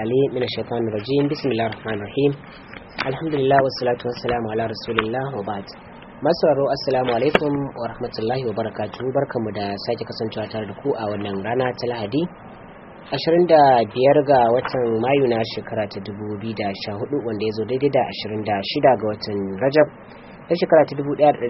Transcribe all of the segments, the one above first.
العليم من الشيطان الرجيم بسم الله الرحمن الرحيم الحمد لله والصلاة والسلام على رسول الله وبعد masu raro assalamu alaikum wa rahmatullahi wa barakatuhu barkanmu da sake kasancewa tare da ku a wannan rana ta lahadi 25 ga watan mayu na shekara ta 2014 wanda ya zo daidai da 26 ga watan rajab ta shekara ta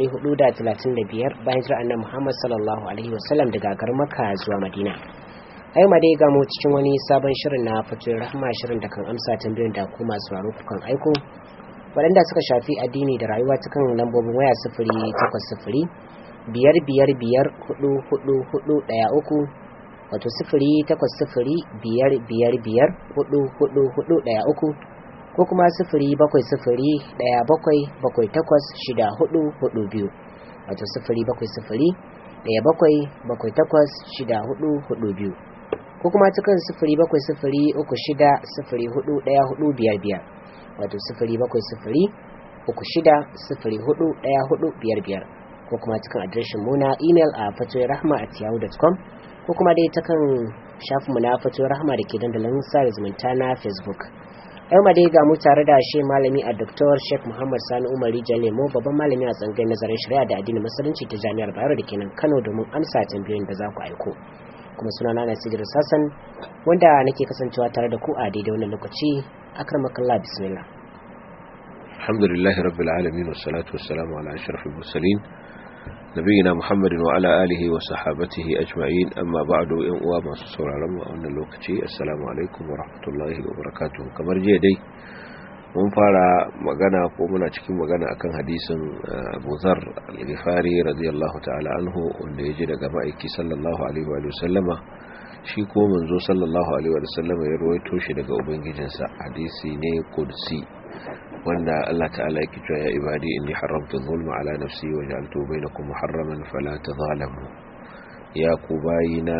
1435 bayan jira annan muhammad sallallahu alaihi wasallam daga garin maka zuwa madina a yau ma dai gamo cikin wani sabon shirin na fatoyin rahama shirin da kan amsa tambayoyin da ku masu raro kukan aiko waɗanda suka shafi addini da rayuwa ta kan lambobin waya sifiri takwas sifiri biyar biyar biyar hudu hudu hudu ɗaya uku wato sifiri takwas sifiri biyar biyar biyar hudu hudu hudu ɗaya uku ko kuma sifiri bakwai sifiri ɗaya bakwai bakwai takwas shida hudu hudu biyu wato sifiri bakwai sifiri ɗaya bakwai bakwai takwas shida hudu hudu biyu ko kuma cikin sifiri bakwai sifiri uku shida sifiri hudu ɗaya hudu biyar biyar wato sifiri bakwai sifiri uku shida sifiri hudu ɗaya hudu biyar biyar ko kuma cikin adireshin mu na imel a fatoyin rahama at yahoo.com ko kuma dai ta kan shafinmu na fatoyin rahama da ke dandalin sa zumunta na facebook yau ma dai ga mu tare da shi malami a Dr. Sheikh Muhammad Sani Umar Lemo babban malami a tsangai nazarin shari'a da addinin musulunci ta Jami'ar Bayero da kenan Kano domin amsa tambayoyin da za ku aiko. Kuma suna na Nasiru Sassan wanda nake kasancewa tare da ku a daidai wannan lokaci akramakallah bismillah. Alhamdulillah rabbil alamin wassalatu wassalamu ala ashrafil mursalin nabiyina Muhammadin wa ala alihi wa sahabatihi ajma'in amma ba'du yan uwa masu sauraron mu a wannan lokaci assalamu alaikum wa rahmatullahi wa barakatuh kamar jiya dai mun fara magana ko muna cikin magana akan hadisin Abu Dharr al-Ghifari radiyallahu ta'ala anhu wanda yaji daga ma'aiki sallallahu alaihi wa sallama shi ko manzo sallallahu alaihi wa sallama ya rawaito shi daga ubangijinsa hadisi ne kursi wanda Allah ta'ala yake cewa ya ibadi inni haramtu zulma ala nafsi wa ja'altu bainakum muharraman fala tadhalamu ya ku bayina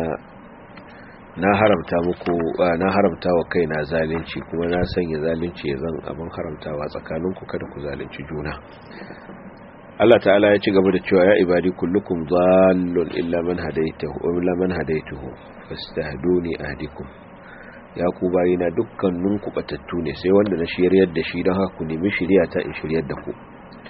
na haramta muku na haramta wa kaina zalunci kuma na sanya zalunci ya zan abin haramtawa tsakaninku kada ku zalunci juna Allah ta'ala ya ci gaba da cewa ya ibadi kullukum dhallun illa man hadaytahu illa man hadaytuhu fastahduni ahdikum ya ku bayina dukkanin ku batattu ne sai wanda na shiryar da shi don haka ku nemi shiriya ta in shiryar da ku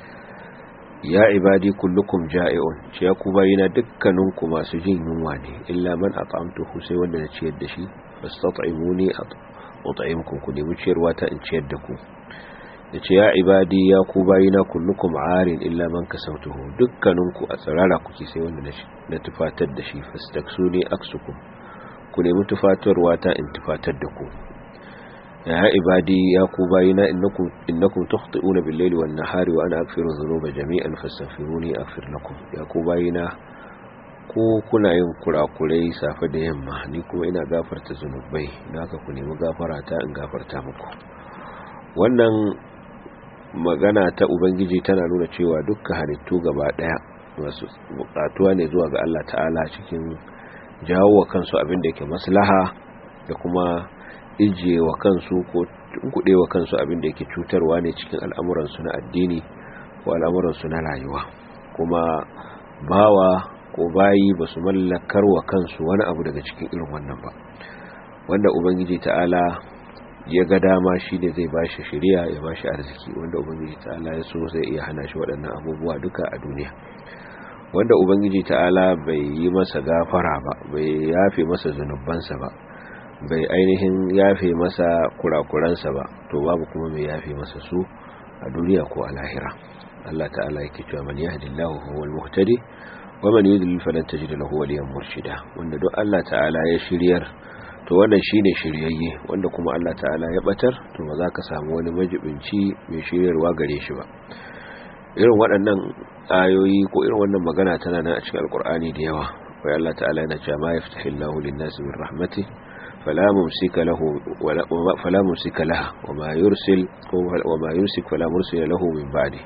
ya ibadi kullukum ja'i'un ce ya ku bayina dukkanin ku masu jin yunwa ne illa man at'amtuhu sai wanda na ciyar da shi fastat'imuni at'imkum ku nemi ciyarwa ta in ciyar da ku yace ya ibadi ya ku bayina kullukum arin illa man kasautuhu dukkanin ku a tsirara kuke sai wanda na tufatar da shi fastaksuni aksukum ku nemi tufatarwa ta in tufatar da ku ya ibadi ya ku bayina innakum innakum tukhti'una bil-layli wan-nahari wa ana aghfiru dhunuba jami'an fastaghfiruni aghfir lakum ya ku bayina ko kuna yin kurakurai safe da yamma ni kuma ina gafarta zunubai naka ku nemi gafara ta in gafarta muku wannan magana ta ubangiji tana nuna cewa dukkan halittu gaba daya masu bukatuwa ne zuwa ga Allah ta'ala cikin jawo wa kansu abin da yake maslaha da kuma ijiye wa kansu ko kuɗe wa kansu abin da yake cutarwa ne cikin al'amuransu na addini ko al'amuransu na rayuwa kuma bawa ko bayi ba su mallakar wa kansu wani abu daga cikin irin wannan ba wanda ubangiji ta'ala ya ga dama shi ne zai bashi shari'a ya bashi arziki wanda ubangiji ta'ala ya so zai iya hana shi waɗannan abubuwa duka a duniya wanda ubangiji ta'ala bai yi masa gafara ba bai yafe masa zunubansa ba bai ainihin yafe masa kurakuransa ba to babu kuma mai yafe masa su a duniya ko a lahira Allah ta'ala yake cewa man yahdillahu huwal muhtadi wa man yudlil falan tajid lahu waliyan murshida wanda duk Allah ta'ala ya shiryar to wannan shine shiryayye wanda kuma Allah ta'ala ya batar to ba za ka samu wani majibinci mai shiryarwa gare shi ba irin waɗannan ayoyi ko irin wannan magana tana nan a cikin alkur'ani da yawa wai Allah ta'ala yana cewa ma yaftahillahu lin-nasi min rahmati fala mumsika lahu wala fala mumsika laha wama yursil wama yumsik fala mursila lahu min ba'di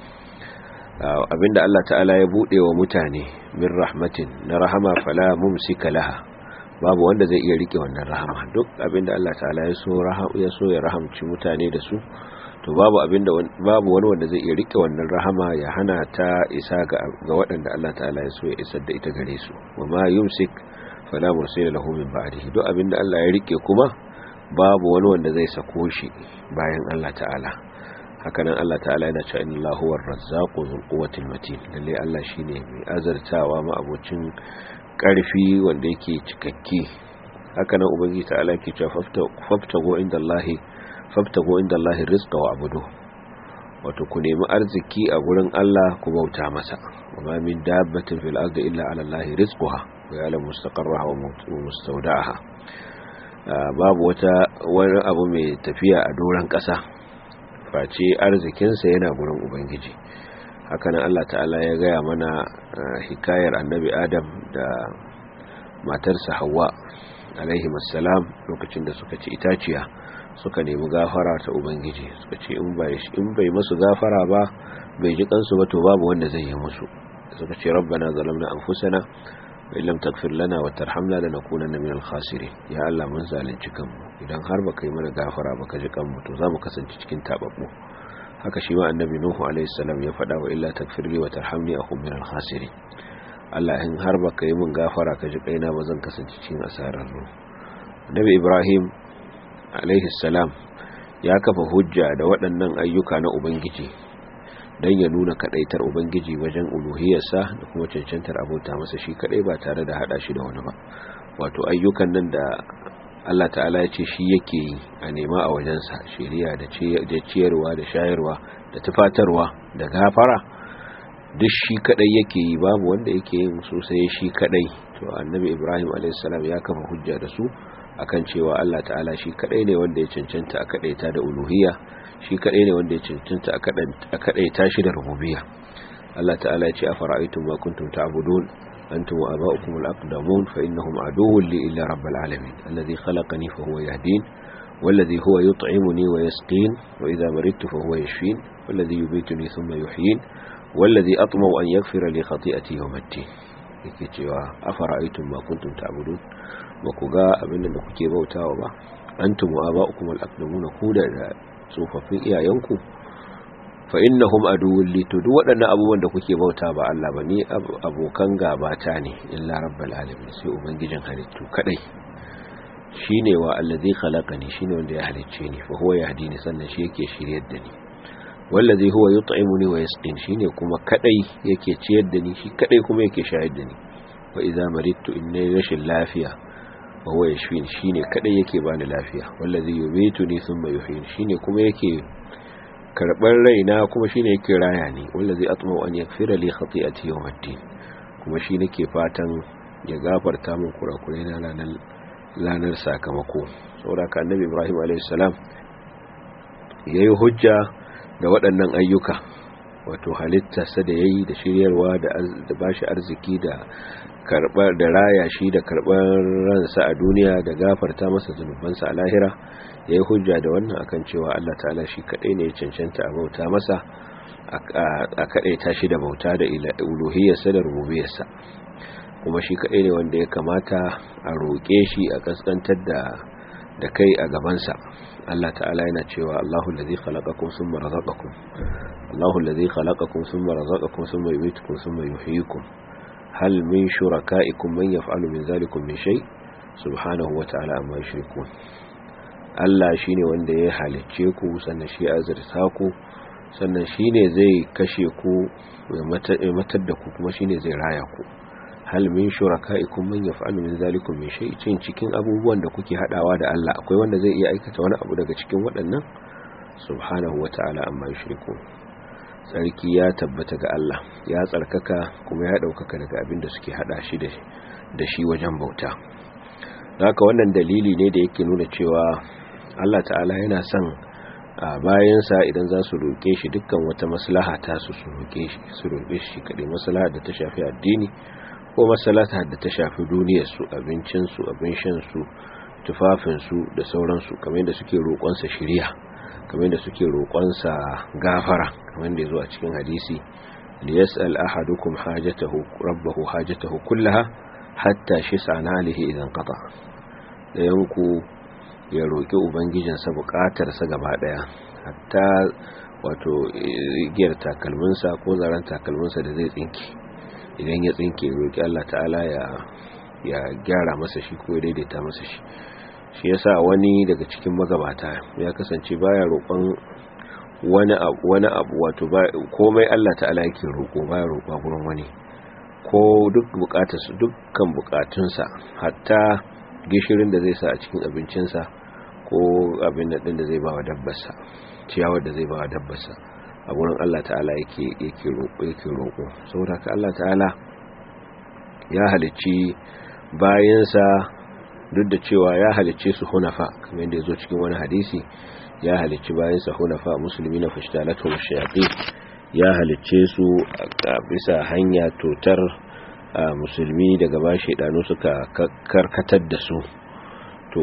abinda Allah ta'ala ya bude wa mutane min rahmatin na rahama fala mumsika laha babu wanda zai iya rike wannan rahama duk abinda Allah ta'ala ya so ya so ya rahamci mutane da su to babu abinda babu wani wanda zai iya rike wannan rahama ya hana ta isa ga ga waɗanda Allah ta'ala ya so ya isar da ita gare su wama yumsik fala mursila lahu min ba'dihi duk abinda Allah ya rike kuma babu wani wanda zai sako shi bayan Allah ta'ala hakanan Allah ta'ala yana cewa inna Allahu war-razzaqu dhul quwwatil matin lalle Allah shine mai azartawa ma abocin karfi wanda yake cikakke hakanan ubangiji ta'ala ke cewa faftago inda Allahi faftago inda Allahi rizqa wa abudu wato ku nemi arziki a gurin Allah ku bauta masa wa min dabbatin fil ardi illa ala Allahi rizquha wa ya'lamu mustaqarraha wa mustawda'aha babu wata wani abu mai tafiya a doran kasa face arzikinsa yana gurin ubangiji hakanan Allah ta'ala ya gaya mana hikayar annabi Adam da matarsa Hawwa alaihi salam lokacin da suka ci itaciya suka nemi gafara ta ubangiji suka ce in bai in bai musu gafara ba bai ji kansu ba to babu wanda zai yi musu suka ce rabbana zalamna anfusana wa illam taghfir lana wa tarhamna lanakunanna minal khasirin ya Allah mun zalunci kanmu idan har baka yi mana gafara baka ji kanmu to zamu kasance cikin tababbu haka shi ma annabi nuhu alaihi salam ya faɗa wa illa taghfir li wa tarhamni akum minal khasirin Allah in har baka yi min gafara ka ji kaina ba zan kasance cikin asarar mu Nabi Ibrahim alaihi salam ya kafa hujja da waɗannan ayyuka na Ubangiji don ya nuna kadaitar Ubangiji wajen uluhiyarsa da kuma cancantar abota masa shi kadai ba tare da hada shi da wani ba wato ayyukan nan da Allah ta'ala ya ce shi yake yi a nema a wajensa shiriya da ciyarwa da shayarwa da tufatarwa da gafara duk shi kadai yake yi babu wanda yake yin su sai shi kadai to annabi ibrahim a.s. ya kafa hujja da su akan cewa Allah ta'ala shi kadai ne wanda ya cancanta a kadaita da uluhiyya shi kadai ne wanda ya cancanta a kadaita shi da rububiyya Allah ta'ala ya ce afara'aytum ma kuntum ta'budun antum wa aba'ukum al-aqdamun fa innahum aduwwun li illa rabbil alamin alladhi khalaqani fa huwa yahdin والذي هو يطعمني ويسقين وإذا مرضت فهو يشفين والذي يبيتني ثم يحيين wallazi atmau an yaghfira li khati'ati yawm ad-din yake cewa afara'aytum ma kuntum ta'budun ba ku ga abin da kuke bautawa ba antum wa aba'ukum al-aqdamuna ku da tsofaffin iyayenku fa innahum aduwwun li to duk waɗannan abubuwan da kuke bauta ba Allah ba ni abokan gabata ne illa rabbul alamin sai ubangijin halittu kadai shine wa allazi khalaqani shine wanda ya halicce ni fa huwa yahdini sannan shi yake shiryar da ni wallazi huwa yut'imuni wa yasqin shine kuma kadai yake ciyar da ni shi kadai kuma yake shayar da ni wa idza maridtu inni rashin lafiya wa huwa yashfin shine kadai yake bani lafiya wallazi yumituni thumma yuhyin shine kuma yake karbar raina kuma shine yake raya ni wallazi atma'u an yaghfira li khati'ati yawmiddin kuma shi nake fatan ya gafarta min kurakurai na ranar ranar sakamako saboda ka annabi Ibrahim alayhi salam yayi hujja da waɗannan ayyuka wato halittarsa da ya yi da shiryarwa da ba shi arziki da karɓar da raya shi da karɓar ransa a duniya da gafarta masa zunubansa a lahira ya yi hujja da wannan akan cewa Allah ta'ala shi kaɗai ne ya cancanta a bauta masa a kaɗai ta shi da bauta da uluhiyarsa da rububiyarsa kuma shi kaɗai ne wanda ya kamata a roƙe shi a kaskantar da kai a gabansa Allah ta'ala yana cewa Allahu allazi khalaqakum thumma razaqakum Allahu allazi khalaqakum thumma razaqakum thumma yumeetukum thumma yuhyikum hal min shurakaikum man yaf'alu min zalikum min shay subhanahu wa ta'ala amma yushrikun Allah shine wanda ya halicce ku sannan shi azurta ku sannan shine zai kashe ku ya matar da ku kuma shine zai raya ku hal min shurakaikum man yaf'alu min zalikum min shay cin cikin abubuwan da kuke hadawa da Allah akwai wanda zai iya aikata wani abu daga cikin waɗannan subhanahu wata'ala amma yushriku sarki ya tabbata ga Allah ya tsarkaka kuma ya daukaka daga abin da suke hada shi da shi wajen bauta haka wannan dalili ne da yake nuna cewa Allah ta'ala yana son bayansa idan za su roƙe shi dukkan wata maslaha ta su su roƙe shi su roƙe shi kaɗai maslaha da ta shafi addini ko masalata da ta shafi duniyarsu abincinsu abin shansu tufafinsu da sauransu kamar yadda suke roƙonsa shirya kamar yadda suke roƙonsa gafara kamar yadda zuwa cikin hadisi li yas'al ahadukum hajatahu rabbahu hajatahu kullaha hatta shis'ana alihi idan qata dayan ku ya roƙi ubangijinsa buƙatarsa gaba daya hatta wato igiyar takalminsa ko zaren takalminsa da zai tsinke idan ya tsinke roƙi Allah ta'ala ya ya gyara masa shi ko ya daidaita masa shi shi yasa wani daga cikin magabata ya kasance baya roƙon wani abu wani abu wato komai Allah ta'ala yake roƙo baya roƙa gurin wani ko duk bukatarsa dukkan bukatunsa hatta gishirin da zai sa a cikin abincinsa ko abin din da zai ba wa dabbarsa ciyawar da zai ba wa dabbarsa a gurin Allah ta'ala yake yake roƙo yake roƙo saboda ka Allah ta'ala ya halicci bayansa duk da cewa ya halicce su hunafa kamar yadda ya zo cikin wani hadisi ya halicci bayansa hunafa musulmi na fashtalatu shayatin ya halicce su a bisa hanya totar musulmi daga ba shaidanu suka karkatar da su to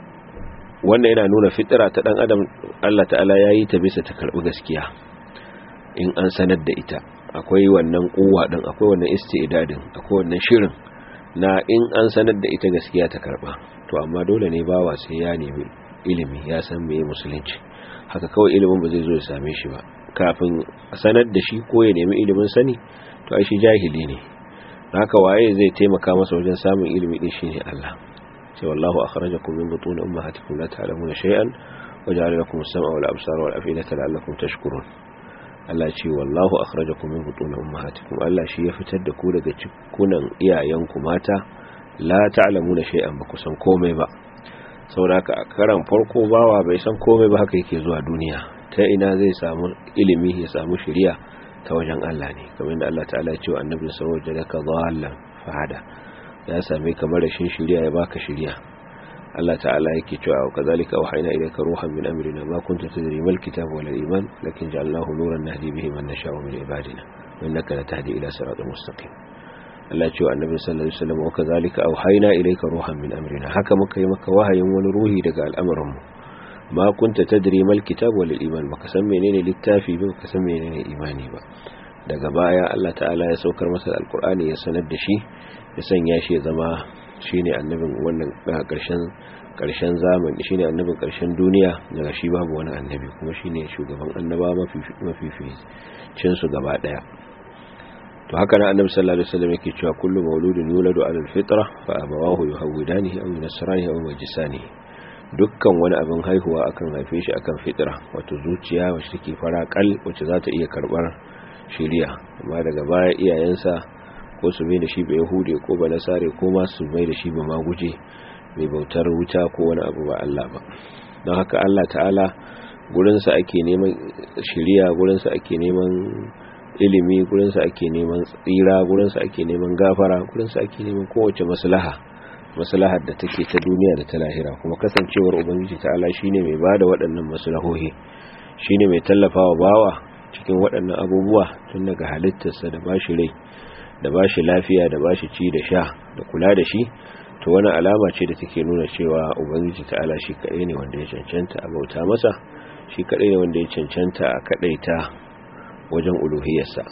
wannan yana nuna fitira ta dan adam Allah ta'ala ya yi ta bisa ta karbi gaskiya in an sanar da ita akwai wannan kuwa din akwai wannan istidadin akwai wannan shirin na in an sanar da ita gaskiya ta karba to amma dole ne bawa sai ya nemi ilimi ya san meye musulunci haka kawai ilimin ba zai zo ya same shi ba kafin sanar da shi ko ya nemi ilimin sani to ai shi jahili ne haka waye zai taimaka masa wajen samun ilimi din shine Allah sai wallahu akhrajakum min butun ummahatikum la ta'lamuna shay'an wa ja'ala lakum as-sam'a wal absara wal af'idata la'allakum tashkurun Allah ce wallahu akhrajakum min butun ummahatikum Allah shi ya fitar da ku daga cikunan iyayenku mata la ta'lamuna shay'an ba ku san komai ba saboda a karan farko bawa bai san komai ba haka yake zuwa duniya ta ina zai samu ilimi ya samu shiriya ta wajen Allah ne kamar da Allah ta'ala ya ce wa annabi sallallahu alaihi wasallam dhallan fahada ya same ka rashin shiriya ya baka shiriya Allah ta'ala yake cewa wa kazalika wahayna ilayka ruhan min amrina ma kunta tadri mal kitabu wal iman lakin ja'alnahu nuran nahdi bihi man nasha'u min ibadina wa innaka latahdi ila siratal mustaqim Allah ce wa annabi sallallahu alaihi wasallam wa kazalika auhayna ilayka ruhan min amrina haka muka yi maka wahayin wani ruhi daga al'amuran mu ma kunta tadri mal kitab wal iman baka san menene littafi ba baka san menene imani ba daga baya Allah ta'ala ya saukar masa alqur'ani ya sanar da shi ya sanya shi ya zama shine annabin wannan karshen karshen zamani shine annabin karshen duniya daga shi babu wani annabi kuma shine shugaban annaba mafi mafi cin su gaba daya to haka nan annabi sallallahu alaihi wasallam yake cewa kullu mauludin yuladu ala alfitra fa abawahu yuhawidanihi aw yunasranihi aw yujisanihi dukkan wani abin haihuwa akan haife shi akan fitra wato zuciya wacce take fara kal wacce za ta iya karbar shiriya amma daga baya iyayensa ko su mai da shi ba yahude ko ba nasare ko ma su mai da shi ba maguje mai bautar wuta ko wani abu ba Allah ba don haka Allah ta'ala gurinsa ake neman shiriya gurinsa ake neman ilimi gurinsa ake neman tsira gurinsa ake neman gafara gurinsa ake neman kowace maslaha maslahar da take ta duniya da ta lahira kuma kasancewar ubangiji ta'ala shine mai bada waɗannan maslahohi shine mai tallafawa bawa cikin waɗannan abubuwa tun daga halittarsa da bashi rai da bashi lafiya da bashi ci da sha da kula da shi to wani alama ce da take nuna cewa ubangiji ta'ala shi kaɗai ne wanda ya cancanta a bauta masa shi kaɗai ne wanda ya cancanta a kaɗaita wajen uluhiyarsa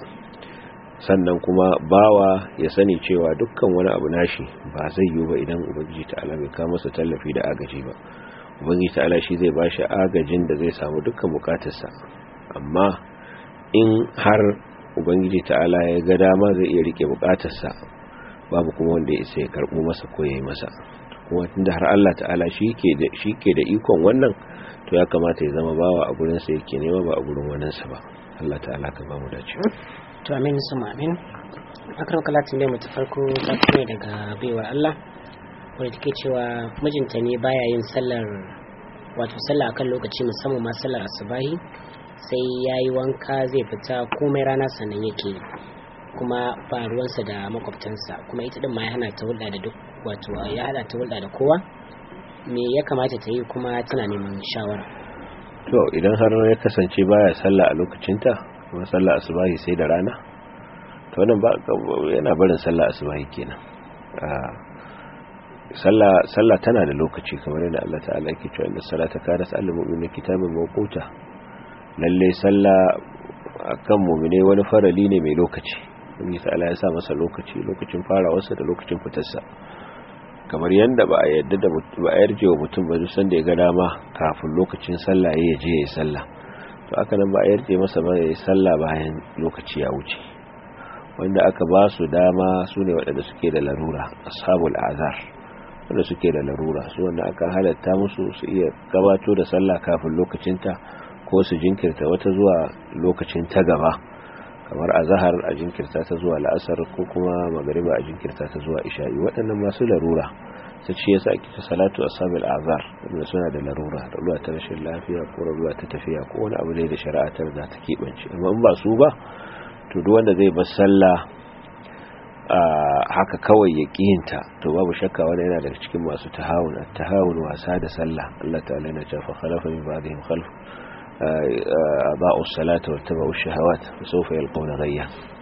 sannan kuma bawa ya sani cewa dukkan wani abu nashi ba zai yiwu ba idan ubangiji ta'ala bai kawo masa tallafi da agaji ba ubangiji ta'ala shi zai bashi agajin da zai samu dukkan bukatarsa amma in har ubangiji ta'ala ya ga dama zai iya rike bukatarsa babu kuma wanda ya isa ya karbo masa ko ya yi masa kuma tunda har Allah ta'ala shi ke da shi ke da ikon wannan to ya kamata ya zama bawa a gurin sa yake nema ba a gurin wannan sa ba Allah ta'ala ka ba mu dace to amin suma amin akram kalatin bai mutu farko ta ne daga baiwar Allah wanda take cewa mijinta ne baya yin sallar wato sallah akan lokaci musamman ma sallar asubahi sai yayi wanka zai fita komai rana sannan yake kuma ba ruwansa da makwabtansa kuma ita din ma ya hana ta hulɗa da duk wato ya hada ta hulɗa da kowa me ya kamata ta yi kuma tana neman shawara to idan har ya kasance baya sallah a lokacinta kuma sallah asubahi sai da rana to wannan ba yana barin sallah asubahi kenan sallah sallah tana da lokaci kamar yadda Allah ta'ala yake cewa inna salata kanat al mu'minina kitaban mawquta lalle sallah akan mu'mine wani farali ne mai lokaci Allah ta'ala ya sa masa lokaci lokacin farawarsa da lokacin fitarsa kamar yadda ba a yadda da ba a yarje wa mutum ba duk sanda ya ga dama kafin lokacin sallah ya je ya yi sallah to aka nan ba a yarje masa ba ya yi sallah bayan lokaci ya wuce wanda aka ba su dama su ne waɗanda suke da larura ashabul azar wanda suke da larura su wanda aka halatta musu su iya gabato da sallah kafin lokacinta ko su jinkirta wata zuwa lokacin ta gaba kamar a zahar a jinkirta ta zuwa la'asar ko kuma magariba a jinkirta ta zuwa isha'i waɗannan masu larura ta ce yasa ake ta salatu asabil azar wanda suna da larura larura ta rashin lafiya ko larura ta tafiya ko wani abu ne da shari'a ta riga ta keɓance amma in ba su ba to duk wanda zai bar sallah haka kawai ya ƙiyinta to babu shakka wani yana daga cikin masu tahawun tahawun wasa da sallah Allah ta'ala yana cewa khalafa min ba'dihim khalf أضاءوا الصلاة واتبعوا الشهوات فسوف يلقون غيا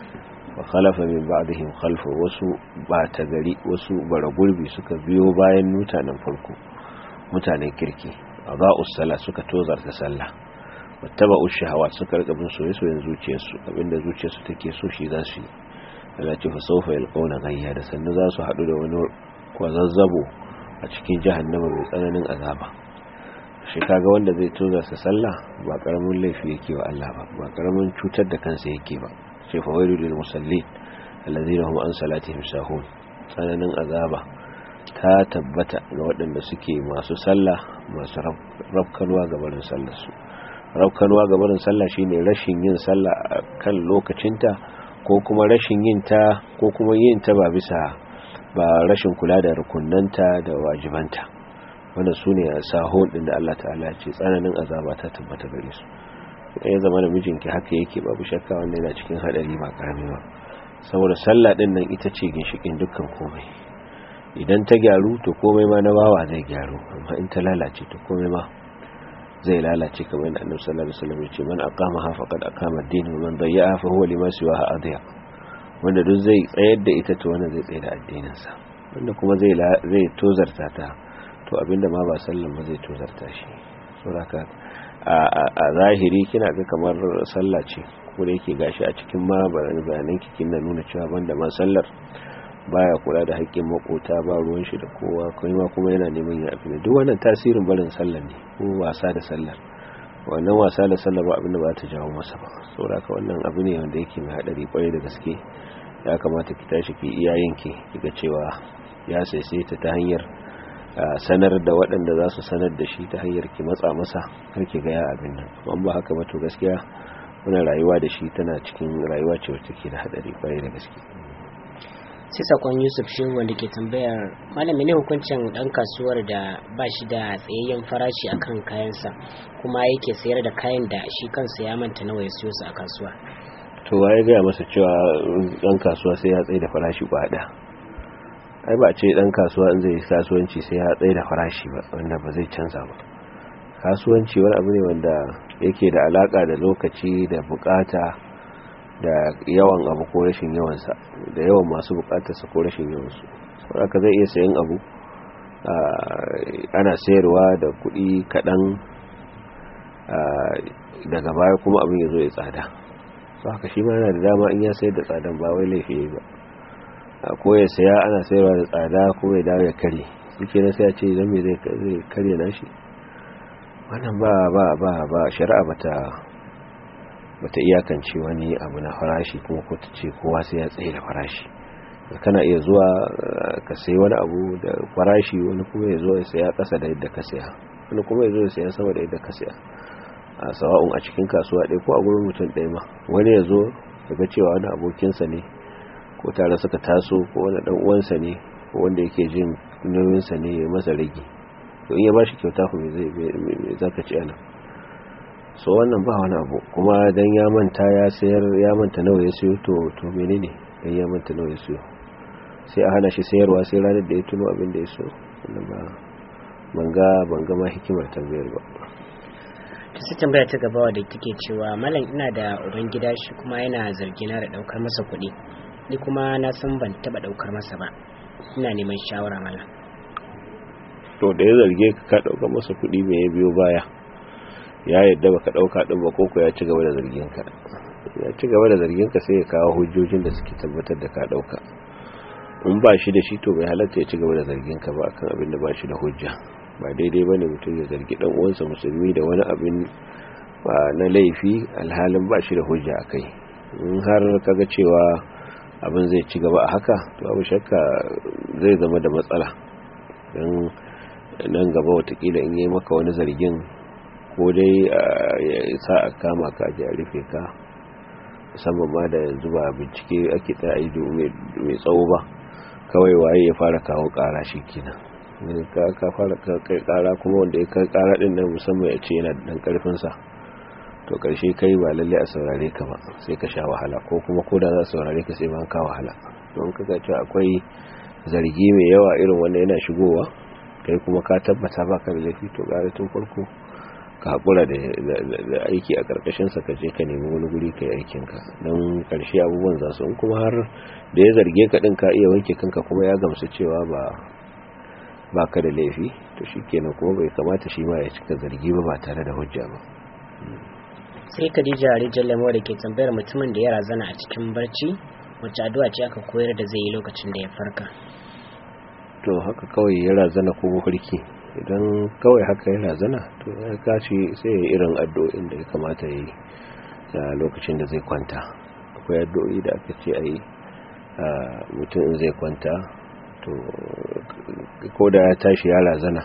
وخلف من بعضهم خلف وسو باتغري وسو برغلبي suka biyo bayan mutanen farko mutanen kirki أضاءوا الصلاة suka tozarta sallah wattaba'u shahawat suka rika bin soyayyen zuciyarsu abinda zuciyarsu take so shi za su yi Allah ce fa sawfa yalqawna ghayya da sannan za su hadu da wani kwazazzabo a cikin jahannama mai tsananin azaba shi kaga wanda zai toza sa sallah ba karamin laifi yake wa Allah ba ba karamin cutar da kansa yake ba sai fa wailu lil musallin allazina hum an salatihim sahun tsananin azaba ta tabbata ga waɗanda suke masu sallah masu rabkanwa ga barin sallar su rabkanwa ga barin sallah shine rashin yin sallah kan lokacinta ko kuma rashin yin ta ko kuma yin ta ba bisa ba rashin kula da rukunnanta da wajibanta wanda su ne a sahon ɗin da Allah ta'ala ce tsananin azaba ta tabbata gare su ya zama da mijinki haka yake babu shakka wanda yana cikin haɗari ba karami ba saboda sallah ɗin nan ita ce ginshikin dukkan komai idan ta gyaru to komai ma na bawa zai gyaru amma in ta lalace to komai ma zai lalace kamar yadda annabi sallallahu alaihi wasallam ya ce man aqama ha faqad aqama ad-din wa man dayya'a fa huwa lima siwaha adiya wanda duk zai tsayar da ita to wanda zai tsayar da addinin sa wanda kuma zai zai tozarta ta to abinda ma ba sallan ba zai tozarta shi saboda a zahiri kina ga kamar sallah ce ko da yake gashi a cikin ma bayanan kikin na nuna cewa banda ma sallar baya kula da haƙƙin makota ba ruwan shi da kowa kuma kuma yana neman ya abin duk wannan tasirin barin sallar ne ko wasa da sallar wannan wasa da sallar ba abin da ba ta jawo masa ba saboda ka wannan abu ne wanda yake mai hadari kwarai da gaske ya kamata ki tashi ki iyayenki kiga cewa ya saisaita ta hanyar sanar da waɗanda za su sanar da shi ta hanyar ki matsa masa karki ga ya abin nan amma ba haka ba to gaskiya wannan rayuwa da shi tana cikin rayuwa ce wacce take da hadari kwarai da gaske sai sakon yusuf shehu wanda ke tambayar malami ne hukuncin dan kasuwar da ba shi da tsayayyen farashi akan kayansa kuma yake sayar da kayan da shi kansa ya manta nawa ya siyo su a kasuwa to waye gaya masa cewa dan kasuwa sai ya tsaye da farashi kwada ai ba ce dan kasuwa in zai kasuwanci sai ya tsaye da farashi ba wanda ba zai canza ba kasuwanci wani abu ne wanda yake da alaka da lokaci da bukata da yawan abu ko rashin yawansa da yawan masu bukatarsa ko rashin yawansu saboda zai iya sayan abu ana sayarwa da kuɗi kaɗan daga baya kuma abin ya zo ya tsada so haka shi ma yana da dama in ya sayar da tsadan ba wai laifi ba ko ya saya ana sayarwa da tsada ko ya dawo ya kare suke na sai ya ce zan me zai kare na shi wannan ba ba ba ba shari'a bata bata iyakance wani abu na farashi kuma ko ta ce kowa sai ya tsaye da farashi kana iya zuwa ka sayi wani abu da farashi wani kuma ya zo ya saya kasa da yadda ka saya wani kuma ya zo ya saya sama da yadda ka saya a sawa'un a cikin kasuwa ɗaya ko a gurin mutum ɗaya ma wani ya zo daga cewa wani abokinsa ne ko tare suka taso ko wani ɗan uwansa ne ko wanda yake jin nauyinsa ne ya masa rage to in ya ba shi kyauta ku me zaka ci anan so wannan ba wani abu kuma dan ya manta ya sayar ya manta nawa ya siyo to to menene dan ya manta nawa ya siyo sai a hana shi sayarwa sai ranar da ya tuno abin da ya so wannan ba banga banga ma hikimar tambayar ba ta sai tambaya ta gaba da take cewa malam ina da uban gida shi kuma yana zargina da daukar masa kuɗi ni kuma na san ban taba daukar masa ba ina neman shawara malam to da ya zarge ka ka daukar masa kuɗi me ya biyo baya ya yadda baka dauka din ba koko ya ci gaba da zargin ka ya ci gaba da zargin ka sai ya kawo hujjojin da suke tabbatar da ka dauka in ba shi da shi to bai halatta ya ci gaba da zargin ka ba akan abin da ba shi da hujja ba daidai bane mutum ya zargi dan uwansa musulmi da wani abin ba na laifi alhalin ba shi da hujja akai in har kaga cewa abin zai ci gaba a haka to abu shakka zai zama da matsala don nan gaba watakila in yi maka wani zargin ko dai ya sa a kama ka ji a rufe ka musamman ma da yanzu ba bincike ake ta aido mai tsawo ba kawai waye ya fara kawo kara shi kenan ka fara kai kara kuma wanda ya kai kara din nan musamman ya ce yana da dan karfin sa to karshe kai ba lalle a saurare ka ba sai ka sha wahala ko kuma ko da za su saurare ka sai ban ka wahala don kaga cewa akwai zargi mai yawa irin wanda yana shigowa kai kuma ka tabbata baka da laifi to gare tun farko ka haƙura da aiki a ƙarƙashinsa ka je ka nemi wani guri ka yi aikinka don ƙarshe abubuwan za su in kuma har da ya zarge ka ɗin ka iya wanke kanka kuma ya gamsu cewa ba ba ka da laifi to shi kenan kuma bai kamata shi ma ya cika zargi ba ba tare da hujja ba sai khadija rijal lemo da ke tambayar mutumin da ya razana a cikin barci wacce addu'a ce aka koyar da zai yi lokacin da ya farka to haka kawai ya razana ko mafarki idan kawai haka ya razana to ya kashi sai ya irin addu'o'in da ya kamata ya yi a lokacin da zai kwanta akwai addu'o'i da aka ce a yi mutum in zai kwanta to ko da ya tashi ya razana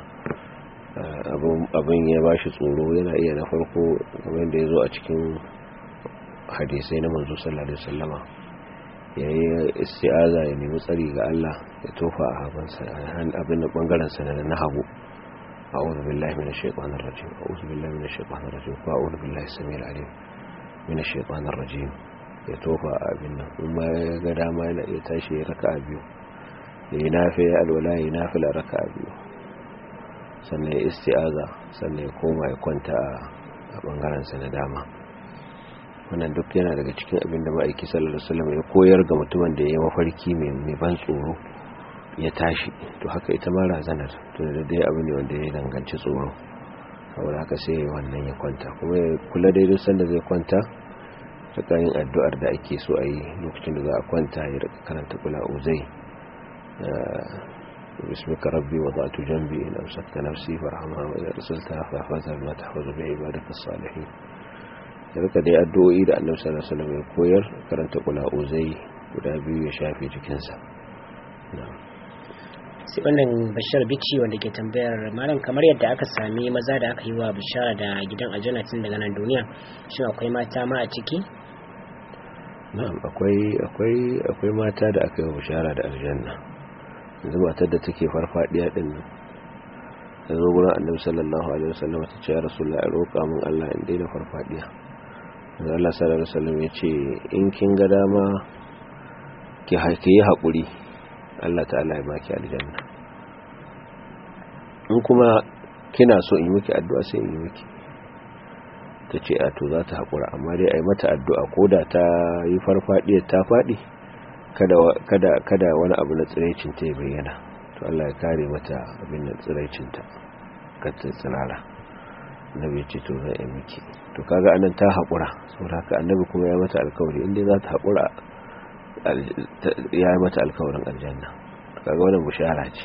abin ya ba shi tsoro yana iya na farko kamar da ya zo a cikin hadisai na manzo sallallahu alaihi wasallama ya yi isti'aza ya nemi tsari ga Allah ya tofa a habansa abin da bangaren sa na hagu a'udhu billahi minash shaitanir rajim a'udhu billahi minash shaitanir rajim ko a'udhu billahi samil alim minash shaitanir rajim ya tofa a abin nan in ma ya ga dama yana iya tashi ya raka'a biyu ya yi nafi ya alwala ya yi nafila raka'a biyu sannan ya isti'aza sannan ya koma ya kwanta a bangaren sa na dama wannan duk yana daga cikin abin da ma'aiki sallallahu alaihi wasallam ya koyar ga mutumin da ya yi mafarki mai ban tsoro ya tashi to haka ita ma razanar to da dai abu ne wanda ya danganci tsoro saboda haka sai wannan ya kwanta kuma ya kula da duk sanda zai kwanta ta yin addu'ar da ake so a yi lokacin da za a kwanta ya rika karanta kula uzai باسمك ربي وضعت جنبي إن أمسكت نفسي فارحمها وإذا رسلتها فاحفظها بما تحفظ بعبادك الصالحين daga dai addu'o'i da annabi sallallahu alaihi wasallam ya koyar karanta kula uzai guda biyu ya shafe jikinsa sai wannan bashar bici wanda ke tambayar malam kamar yadda aka sami maza da aka yi wa bishara da gidan aljanna tun daga nan duniya shin akwai mata ma a ciki na'am akwai akwai akwai mata da aka yi wa bishara da aljanna yanzu matar da take farfadiya din nan da zo gurin annabi sallallahu alaihi wasallam ta ce ya rasulullahi roƙa min Allah in daina farfadiya da Allah sallallahu alaihi wasallam ya ce in kin ga dama ki yi haƙuri Allah ta'ala ya baki aljanna in kuma kina so in yi miki addu'a sai in yi miki ta ce a to za ta haƙura amma dai a yi mata addu'a ko da ta yi farfadiyar ta faɗi kada wani abu na tsiraicin ta ya bayyana to Allah ya kare mata abin da tsiraicinta ka ta tsirara annabi ya ce to zai yi miki to kaga anan ta haƙura saboda haka annabi kuma ya mata alkawari inda za ta haƙura ya yi mata alkawarin aljanna kaga wannan bushara ce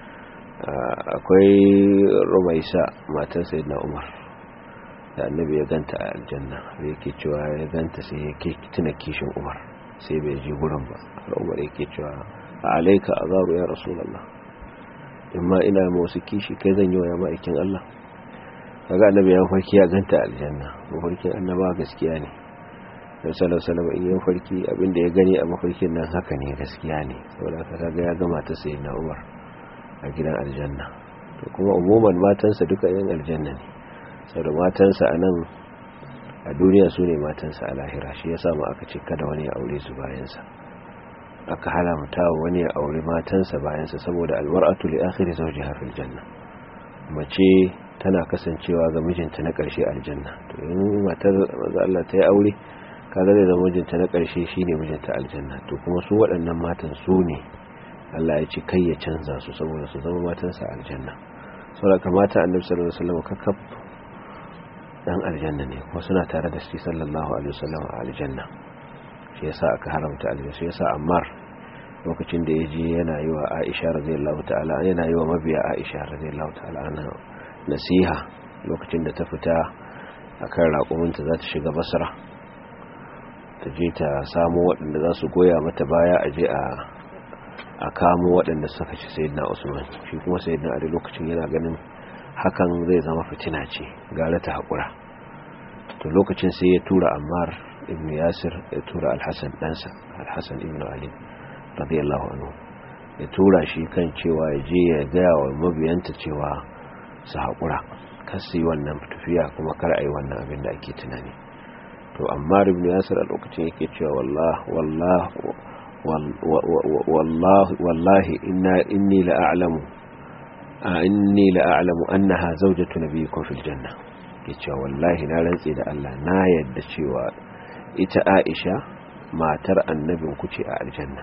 akwai rumaisa matan sayyidina umar da annabi ya ganta a aljanna da yake cewa ya ganta sai ya tuna kishin umar sai bai je gurin ba har umar yake cewa a alaika azaru ya rasulullah in ma ina ma wasu kishi kai zan yi wa ya ma'aikin allah kaga annabi ya farki ya ganta aljanna mafarkin annaba gaskiya ne da sallallahu alaihi in yi mafarki abinda ya gani a mafarkin nan haka ne gaskiya ne saboda haka kaga ya gama ta sayyidina Umar a gidan aljanna to kuma umuman matansa duka yan aljanna ne saboda matansa a nan a duniya su ne matansa a lahira shi yasa ma aka ce kada wani ya aure su bayansa aka halamta wani ya aure matansa bayansa saboda almar'atu li akhiri zawjiha fil janna mace tana kasancewa ga mijinta na ƙarshe aljanna to in matar manzo Allah ta yi aure kaga zai zama mijinta na ƙarshe shine mijinta aljanna to kuma su waɗannan matan su ne Allah ya ce kai ya canza su saboda su zama matansa aljanna saboda kamata annabi sallallahu alaihi wasallam kakkab dan aljanna ne kuma suna tare da shi sallallahu alaihi wasallam a aljanna shi yasa aka haramta aljanna shi yasa Ammar lokacin da yaje yana yi wa Aisha radiyallahu ta'ala yana yi wa mabiya Aisha radiyallahu ta'ala ana nasiha lokacin da ta fita akan raƙuminta za ta shiga Basra ta je ta samu waɗanda za su goya mata baya a je a a kamo waɗanda suka ci sayyidina usman shi kuma sayyidina ali lokacin yana ganin hakan zai zama fitina ce gara ta haƙura to lokacin sai ya tura ammar ibn yasir ya tura alhassan ɗansa alhassan ibn ali radiyallahu anhu ya tura shi kan cewa ya je ya gaya wa mabiyanta cewa su haƙura kan su yi wannan tafiya kuma kar a yi wannan abin da ake tunani to ammar ibn yasir a lokacin yake cewa wallah wallahi inni la'alamu inni la'alamu annaha zawjatu nabiyyikum fil janna yace wallahi na rantse da Allah na yadda cewa ita Aisha matar annabin ku ce a aljanna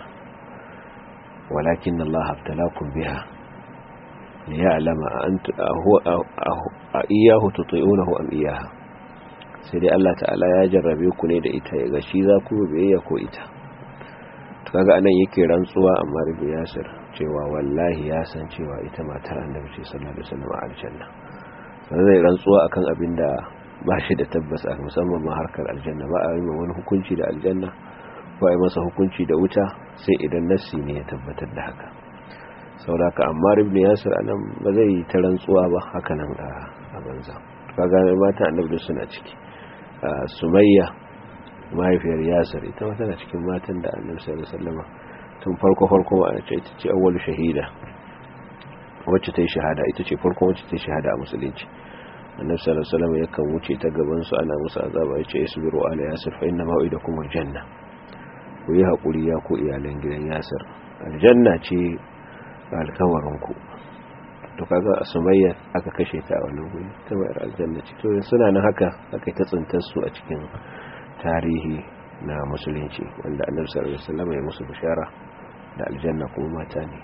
walakin Allah abtalakum biha liya'lama anta huwa iyahu tuti'unahu am iyaha sai dai Allah ta'ala ya jarrabe ku ne da ita ya ga shi za ku biyayya ko ita kaga anan yake rantsuwa amma rubu yasir cewa wallahi ya san cewa ita matar annabi ce sallallahu alaihi wasallam a aljanna sai zai rantsuwa akan abin da ba shi da tabbas a musamman ma harkar aljanna ba a yi wani hukunci da aljanna ko a yi masa hukunci da wuta sai idan nassi ne ya tabbatar da haka saboda amma ibn yasir anan ba zai yi ta rantsuwa ba haka nan a banza kaga mata annabi suna ciki sumayya mahaifiyar yasir ita ma tana cikin matan da annabi sallallahu alaihi wasallam tun farko farko ma ce ita ce awwalu shahida wacce ta yi shahada ita ce farko wacce ta yi shahada a musulunci annabi sallallahu alaihi wasallam yakan wuce ta gaban su ana musu azaba yace isbiru ala yasir fa inna mau'idakum aljanna ku yi hakuri ya ku iyalan gidan yasir aljanna ce alkawarin ku to kaga sumayya aka kashe ta a wannan guri ta bayar aljanna ce to suna nan haka aka ta tsintar su a cikin tarihi na musulunci wanda annabi sallallahu alaihi wasallam ya musu bishara da aljanna kuma mata ne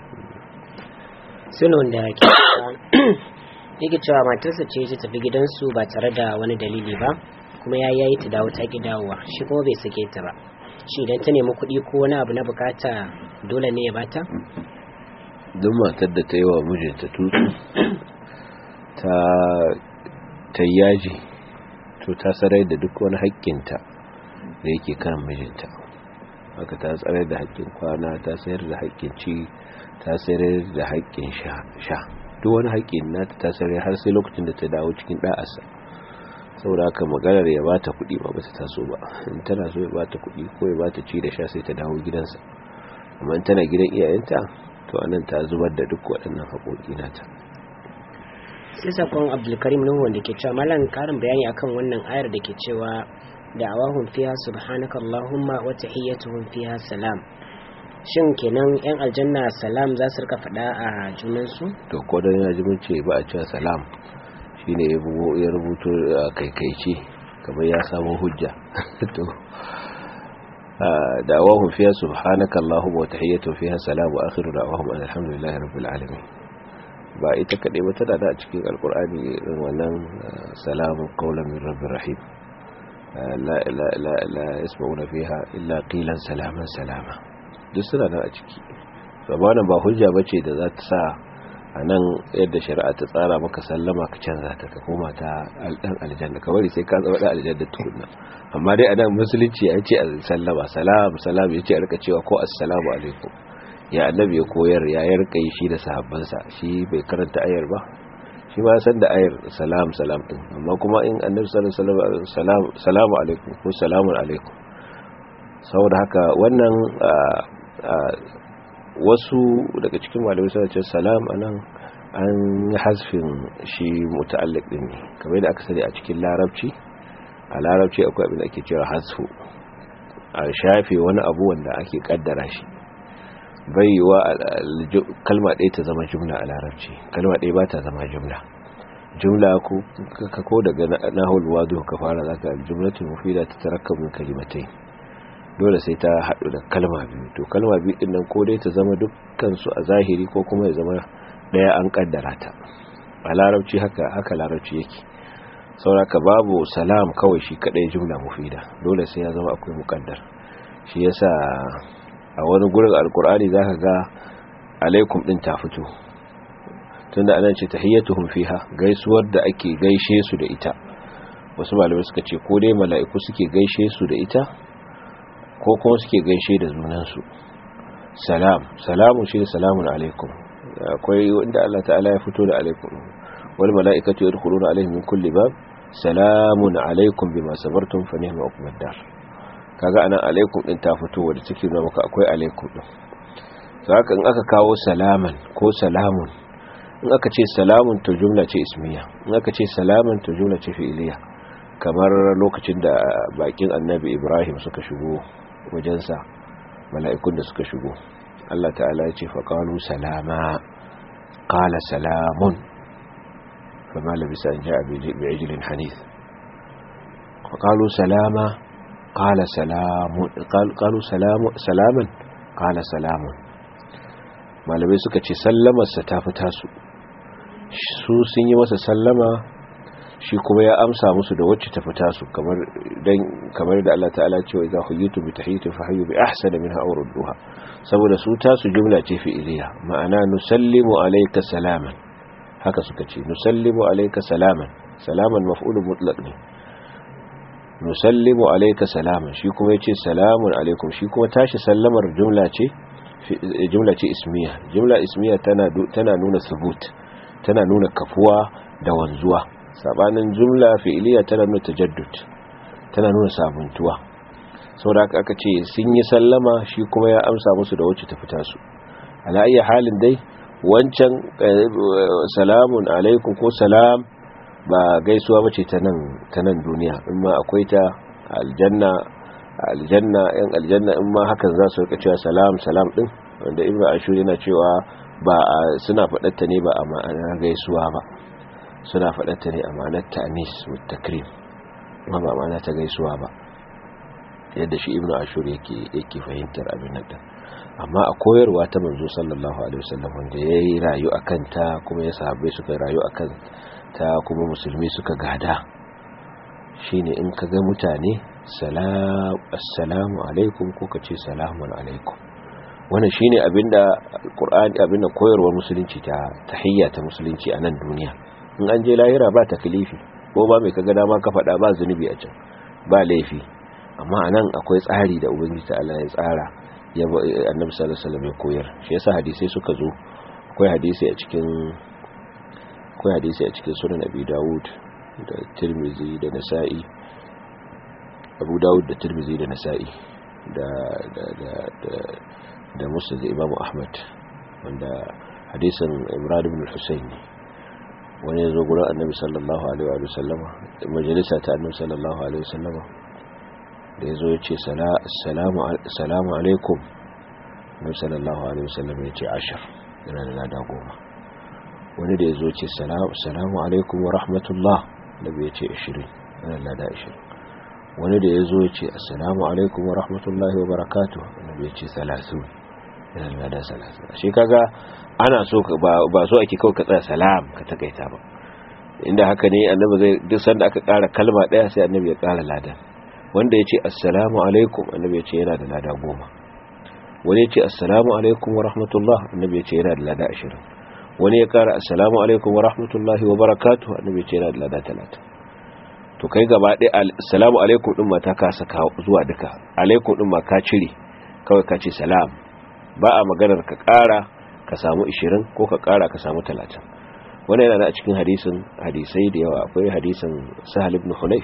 sunan da ke yake cewa matarsa ce ta tafi gidansu ba tare da wani dalili ba kuma ya yayi ta dawo ta ki dawowa shi kuma bai sake ta ba shi idan ta nemi kuɗi ko wani abu na bukata dole ne ya bata duk matar da ta yi wa mijinta tutsu ta ta yaji to ta sarai da duk wani haƙƙinta da yake kan mijinta haka ta tsare da haƙƙin kwana ta sayar da haƙƙin ci ta sayar da haƙƙin sha duk wani haƙƙin nata ta sayar har sai lokacin da ta dawo cikin ɗa'asa saboda haka maganar ya ba ta kuɗi ba ba ta taso ba in tana so ya ba ta kuɗi ko ya ba ta ci da sha sai ta dawo gidansa amma in tana gidan iyayenta to anan ta zubar da duk waɗannan haƙoƙi nata sai sakon abdulkarim nuhu wanda ke cewa malam karin bayani akan wannan ayar da ke cewa da'awahum fiha subhanaka allahumma wa tahiyyatuhum fiha salam shin kenan yan aljanna salam za su rika faɗa a junansu to ko dan ya ji mun ce ba a cewa salam shine ya bugo ya rubuto kaikaice kamar ya samu hujja to da'awahum fiha subhanaka allahumma wa tahiyyatuhum fiha salam wa akhiru da'awahum alhamdulillahi rabbil alamin ba ita kaɗai ba tana da a cikin alkur'ani irin wannan salamun qawlan min rabbir rahim la yasma'una fiha illa qilan salaman salama duk suna nan a ciki sabanan ba hujja bace da za ta sa a nan yadda shari'a ta tsara maka sallama ka canza ta ka koma ta dan aljanna ka bari sai ka zama dan aljanna tukunna amma dai a nan musulunci ya ce sallama salam salam ya ce a rika cewa ko assalamu alaikum ya annabi ya koyar ya yarka yi shi da sahabbansa shi bai karanta ayar ba shi ma san da ayar salam salam din amma kuma in annabi sallallahu alaihi wasallam salamu alaikum ko salamun alaikum saboda haka wannan wasu daga cikin malamai suna ce salam anan an yi hasfin shi muta'alliq din ne kamar yadda aka sani a cikin larabci a larabci akwai abin da ake cewa hasfu a shafe wani abu wanda ake kaddara shi bai yiwa kalma ɗaya ta zama jumla a larabci kalma ɗaya ba ta zama jumla jumla ko daga nahul wadu ka fara zaka jumlatul mufida ta tarakkabu kalimatai dole sai ta haɗu da kalma biyu to kalma biyu din nan ko dai ta zama dukkan su a zahiri ko kuma ya zama ɗaya an kaddara ta a larabci haka haka larabci yake sauraka babu salam kawai shi kadai jumla mufida dole sai ya zama akwai muqaddar shi yasa a wani gurin alkur'ani za ka ga alaikum din ta fito tunda anan ce tahiyyatuhum fiha gaisuwar da ake gaishe su da ita wasu malamai suka ce ko dai mala'iku suke gaishe su da ita ko kuma suke gaishe da junansu salam salamun shi salamun alaikum akwai wanda Allah ta'ala ya fito da alaikum wal mala'ikatu yadkhuluna alaihim min kulli bab salamun alaikum bima sabartum fa ni'ma uqbad dar kaga anan alaikum din ta fito wanda take nuna maka akwai alaikum din saka in aka kawo salaman ko salamun in aka ce salamun to jumla ce ismiya in aka ce salaman to jumla ce fi'iliya kamar lokacin da bakin annabi Ibrahim suka shigo wajensa mala'ikun da suka shigo Allah ta'ala ya ce faƙalu salama ƙala salamun fama labisa an ja bi ijilin hanif faƙalu salama ƙala salamun ƙala salamun malamai suka ce sallamarsa ta fi tasu su sun yi masa sallama shi kuma ya amsa musu da wacce ta fita su kamar dan kamar da Allah ta'ala ce wa idza huyitu bi tahiyatin fa hayyu bi ahsani minha aw rudduha saboda su ta su jumla ce fi'iliya ma'ana nusallimu alayka salaman haka suka ce nusallimu alayka salaman salaman maf'ulun mutlaq ne nusallimu alayka salaman shi kuma yace salamun alaikum shi kuma tashi sallamar jumla ce jumla ce ismiya jumla ismiya tana tana nuna subut tana nuna kafuwa da wanzuwa sabanin jumla fi'iliya tana nuna tajaddud tana nuna sabuntuwa saboda aka ce sun yi sallama shi kuma ya amsa musu da wacce ta fita su ala ayyi halin dai wancan salamun alaikum ko salam ba gaisuwa bace ta nan ta nan duniya in ma akwai ta aljanna aljanna yan aljanna in ma hakan za su rika cewa salam salam din wanda ibnu ashur yana cewa ba suna faɗatta ne ba a ma'anar gaisuwa ba suna faɗatta ne a ma'anar ta'anis mutakrim ba ba ma'ana ta gaisuwa ba yadda shi ibnu ashur yake yake fahimtar abin nan amma a koyarwa ta manzo sallallahu alaihi wasallam wanda yayi rayu akan ta kuma ya sahabbai suka rayu akan ta kuma musulmi suka gada shine in ka ga mutane assalamu alaikum ko ka ce salamun alaikum wannan shine abinda alqur'ani abinda koyarwar musulunci ta tahiyya ta musulunci a nan duniya in an je lahira ba taklifi ko ba mai kaga dama ka faɗa ba zunubi a can ba laifi amma anan akwai tsari da ubangiji ta Allah ya tsara ya annabi sallallahu alaihi wasallam ya koyar shi yasa hadisi suka zo akwai hadisi a cikin akwai hadisi a cikin sunan abi dawud da tirmizi da nasa'i abu dawud da tirmizi da nasa'i da da da da da musnad imam ahmad wanda hadisin imran ibn al-husayn wani yazo gurin annabi sallallahu alaihi wa sallama majalisa ta annabi sallallahu alaihi wa sallama da yazo yace salamu salamu alaikum annabi sallallahu alaihi wa sallama yace ashar yana da lada goma wani da yazo yace salamu alaikum wa rahmatullah annabi yace 20 yana da lada 20 wani da yazo yace assalamu alaikum wa rahmatullahi wa barakatuh annabi yace 30 yana da lada 30 shi kaga ana so ba so ake kawai ka tsaya salam ka takaita ba inda haka ne annabi zai duk sanda aka ƙara kalma ɗaya sai annabi ya ƙara lada wanda ya ce assalamu alaikum annabi ya ce yana da lada goma wani ya ce assalamu alaikum wa rahmatullah annabi ya ce yana da lada ashirin wani ya ƙara assalamu alaikum wa rahmatullahi wa barakatuh annabi ya ce yana da lada talatin to kai gaba ɗaya assalamu alaikum ɗin ma ta kasa zuwa duka alaikum ɗin ma ka cire kawai ka ce salam ba a maganar ka ƙara ka samu 20 ko ka kara ka samu 30 wannan yana a cikin hadisin hadisai da yawa akwai hadisin sahal ibn hunayf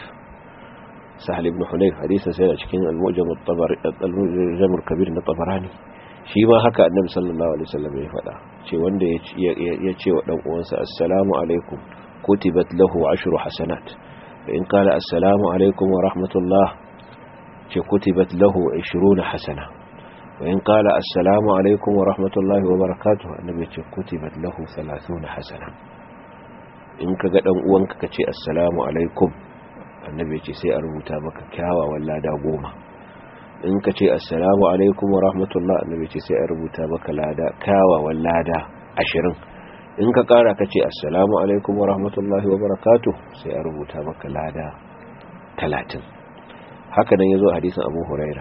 sahal ibn hunayf hadisin sai a cikin al-mujam at-tabari al-mujam al-kabir na tabarani shi ma haka annabi sallallahu alaihi wasallam ya faɗa ce wanda ya ce wa dan uwansa assalamu alaikum kutibat lahu ashru hasanat in qala assalamu alaikum wa rahmatullah ce kutibat lahu 20 hasana وإن قال السلام عليكم ورحمة الله وبركاته النبي كتبت له ثلاثون حسنة إن كقد أنك كتي السلام عليكم النبي سي أربوتا مك كاوا ولا داغوما إن كتي السلام عليكم ورحمة الله النبي سي أربوتا مك لا دا كاوا ولا دا عشرين in ka kara ka ce assalamu alaikum wa rahmatullahi wa barakatuh sai a rubuta maka lada talatin haka nan ya zo hadisin abu huraira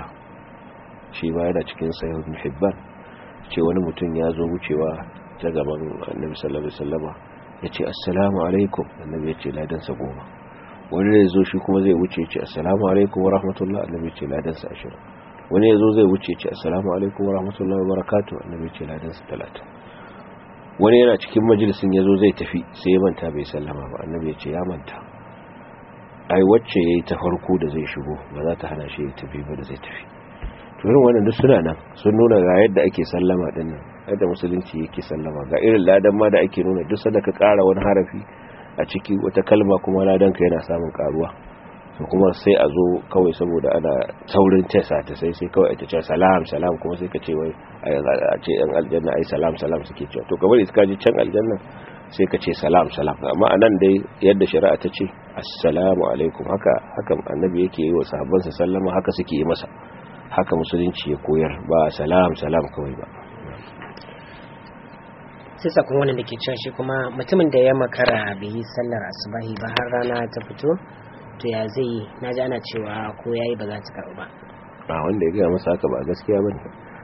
shi ba yana cikin sahih ibn hibban ce wani mutum ya zo wucewa ta gaban annabi sallallahu alaihi wasallama yace assalamu alaikum annabi yace ladan sa goma wani da yazo shi kuma zai wuce yace assalamu alaikum wa rahmatullah annabi yace ladan sa 20 wani yazo zai wuce ce assalamu alaikum wa rahmatullahi wa barakatuh annabi ce ladan sa talata wani yana cikin majalisin yazo zai tafi sai ya manta bai sallama ba annabi ya ce ya manta ai wacce yayi ta farko da zai shigo ba za ta hana shi ya tafi ba da zai tafi to irin wannan duk suna nan sun nuna ga yadda ake sallama din nan yadda musulunci yake sallama ga irin ladan ma da ake nuna duk sanda ka ƙara wani harafi a ciki wata kalma kuma ladan ka yana samun karuwa to kuma sai a zo kawai saboda ana taurin tesa ta sai sai kawai ita ce salam salam kuma sai ka ce wai a ce yan aljanna ai salam salam suke cewa to kamar iska ji can aljanna sai ka ce salam salam amma anan dai yadda shari'a ta ce assalamu alaikum haka haka annabi yake yi wa sahabbansa sallama haka suke yi masa haka musulunci ya koyar ba salam salam kawai ba sai sakon wannan da ke cewa shi kuma mutumin da ya makara bai yi sallar asubahi ba har rana ta fito to ya zai yi na ji ana cewa ko ya yi ba za ta karɓu ba a wanda ya gaya masa haka ba gaskiya ba ne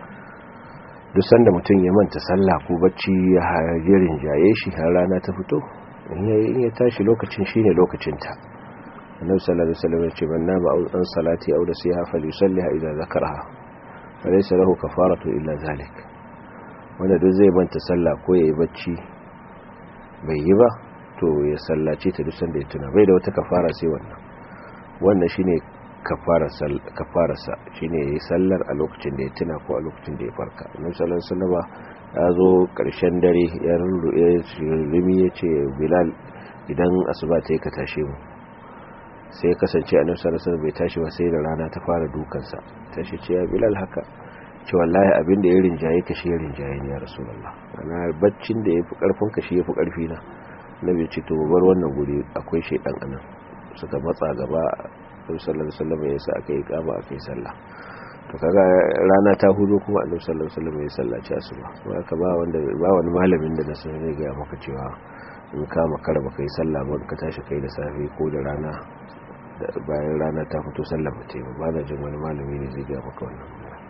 duk sanda mutum ya manta sallah ko bacci ya jerin jaye shi har rana ta fito in ya tashi lokacin shine lokacinta annabi sallallahu alaihi wasallam ya ce man nama an salati aw da siha falyusalliha idza zakaraha falaysa lahu kafaratu illa zalik wanda duk zai manta sallah ko yayi bacci bai yi ba to ya sallace ta duk sanda ya tuna bai da wata kafara sai wannan wannan shine kafararsa shine yayi sallar a lokacin da ya tuna ko a lokacin da ya farka annabi sallallahu alaihi wasallam ya zo karshen dare ya rumi ya ce bilal idan asuba ta yi ka tashe mu sai ya kasance a nufsar rasar bai tashi ba sai da rana ta fara dukansa tashi ce ya bilal haka ce wallahi abin da ya rinjaye ka shi ya rinjaye ne ya rasulallah ana baccin da ya fi karfin ka shi ya fi karfi na na bai ce to bar wannan guri akwai shaidan anan suka matsa gaba annabi sallallahu alaihi wasallam ya sa aka yi kama aka yi sallah to kaga rana ta hudu kuma annabi sallallahu alaihi wasallam ya sallaci asuba kuma ka ba wanda ba wani malamin da na san zai ga maka cewa in ka makara baka yi sallah ba ka tashi kai da safe ko da rana bayan rana ta fito sallah ba ta yi ba na jin wani malami ne zai ga maka wannan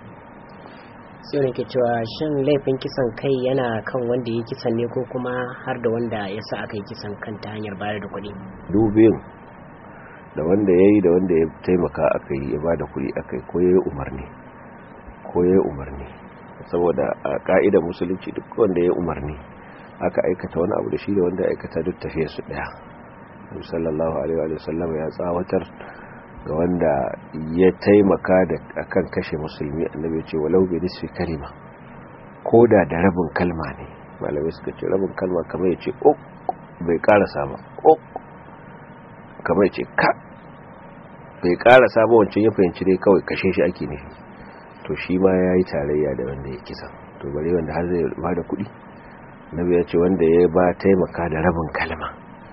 sai wani ke cewa shin laifin kisan kai yana kan wanda ya kisan ne ko kuma har da wanda ya sa aka yi kisan kan ta hanyar bayar da kuɗi dubin da wanda ya yi da wanda ya taimaka aka yi ya ba da kuɗi aka yi ko ya yi umarni ko ya yi umarni saboda a ka'idar musulunci duk wanda ya yi umarni aka aikata wani abu da shi da wanda aikata duk tafiya su ɗaya sallallahu alaihi wa sallam ya tsawatar ga wanda ya taimaka da akan kashe musulmi annabi ya ce walau bi nisfi kalima ko da da rabin kalma ne malamai suka ce rabin kalma kamar ya ce ok bai karasa ba ok kamar ya ce ka bai karasa ba wancan ya fahimci dai kawai kashe shi ake nufi to shi ma ya yi tarayya da wanda ya kisa to bare wanda har zai ba da kuɗi nabi ya ce wanda ya ba taimaka da rabin kalma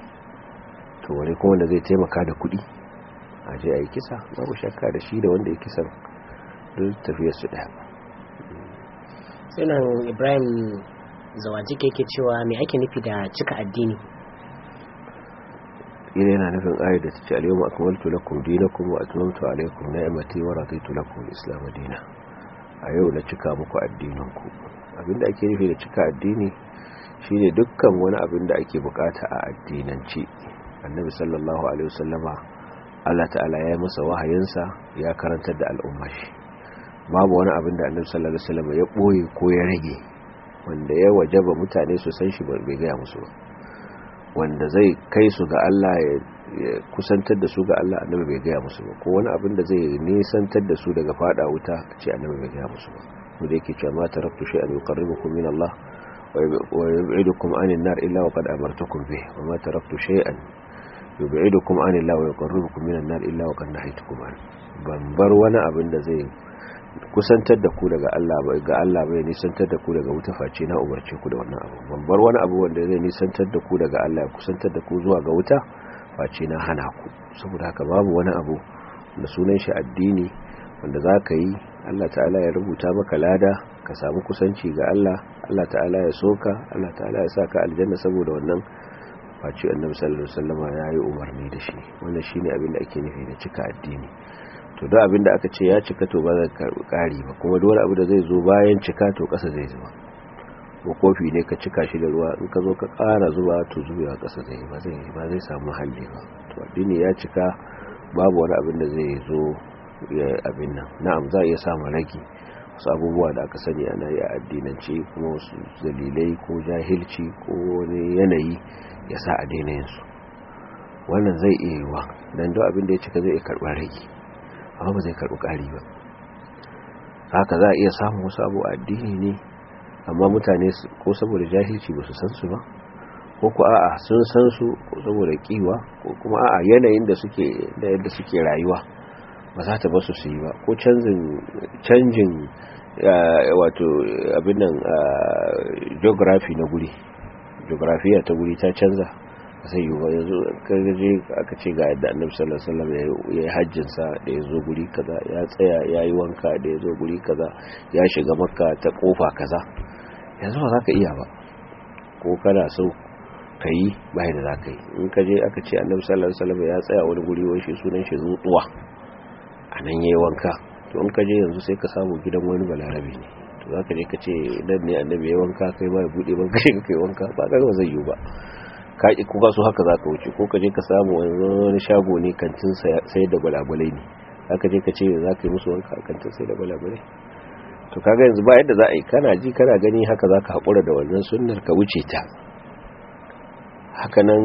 to wani kuma wanda zai taimaka da kuɗi a je a yi kisa babu shakka da shi da wanda ya kisan duk tafiyar su ɗaya sunan ibrahim zawaji ke ke cewa mai ake nufi da cika addini ina yana nufin ayar da ta ce alyawma akmaltu lakum dinakum wa atmamtu alaykum ni'mati wa raditu lakum al-islam dinan a yau na cika muku addininku abinda ake nufi da cika addini shine dukkan wani abin da ake bukata a addinanci annabi sallallahu alaihi wasallama Allah ta'ala ya yi masa wahayinsa ya karantar da al'umma shi babu wani abin da annabi sallallahu alaihi wasallama ya boye ko ya rage wanda ya wajaba mutane su san shi bai gaya musu ba wanda zai kai su ga Allah ya kusantar da su ga Allah annabi bai gaya musu ba ko wani abin da zai nisantar da su daga fada wuta ce annabi bai gaya musu ba mu da yake cewa ma taraktu shay'an yuqarribukum min Allah wa yub'idukum 'anil nar illa wa qad amartukum bih wa ma taraktu shay'an yub'idukum 'anil Allah wa yuqarribukum min an-nar illa wa qad nahaytukum an ban bar wani abin da zai kusantar da ku daga Allah ba ga Allah bai nisantar da ku daga wuta face na umarce ku da wannan abu ban bar wani abu wanda zai nisantar da ku daga Allah ya kusantar da ku zuwa ga wuta face na hana ku saboda haka babu wani abu da sunan shi addini wanda za ka yi Allah ta'ala ya rubuta maka lada ka samu kusanci ga Allah Allah ta'ala ya soka Allah ta'ala ya sa ka aljanna saboda wannan face annabi sallallahu alaihi wasallam ya yi umarni da shi wannan shine abin da ake nufi da cika addini to da abin da aka ce ya cika to ba zai karbi kari ba kuma dole abu da zai zo bayan cika to kasa zai zuba ko kofi ne ka cika shi da ruwa in ka zo ka ƙara zuba to zubewa kasa zai ba zai ba zai samu halli ba to addini ya cika babu wani abin da zai zo ya abin nan na'am za a iya samun ragi wasu abubuwa da aka sani ana yi a addinance kuma wasu dalilai ko jahilci ko wani yanayi ya sa a daina yinsu wannan zai iya yiwa don duk abin da ya cika zai iya karɓar ragi amma ba zai karɓi ƙari ba haka za a iya samun wasu abu a addini ne amma mutane ko saboda jahilci ba su san su ba ko ku a'a sun san su ko saboda kiwa ko kuma a'a yanayin da suke da yadda suke rayuwa ba za ta basu su yi ba ko canjin canjin wato abin nan geography na guri geografiya ta guri ta canza sai yi ba yanzu kargaje aka ce ga yadda annabi sallallahu alaihi wasallam ya yi hajjin sa da ya zo guri kaza ya tsaya ya yi wanka da ya zo guri kaza ya shiga makka ta kofa kaza yanzu ba za ka iya ba ko kana so ka yi bai da za ka yi in ka je aka ce annabi sallallahu alaihi wasallam ya tsaya wani guri wai shi sunan shi zuwa a nan yayi wanka to in ka je yanzu sai ka samu gidan wani balarabe ne to za ka je ka ce nan ne annabi ya wanka kai ba ya bude ban kai kai wanka ba ga ba zai yi ba ka ki kuka so haka za ka wuce ko ka je ka samu wani shago ne kantin sai da balabalai ne za ka je ka ce za ka yi musu wanka a kantin sai da balabalai to kaga yanzu ba yadda za a yi kana ji kana gani haka za ka haƙura da wannan sunnar ka wuce ta hakanan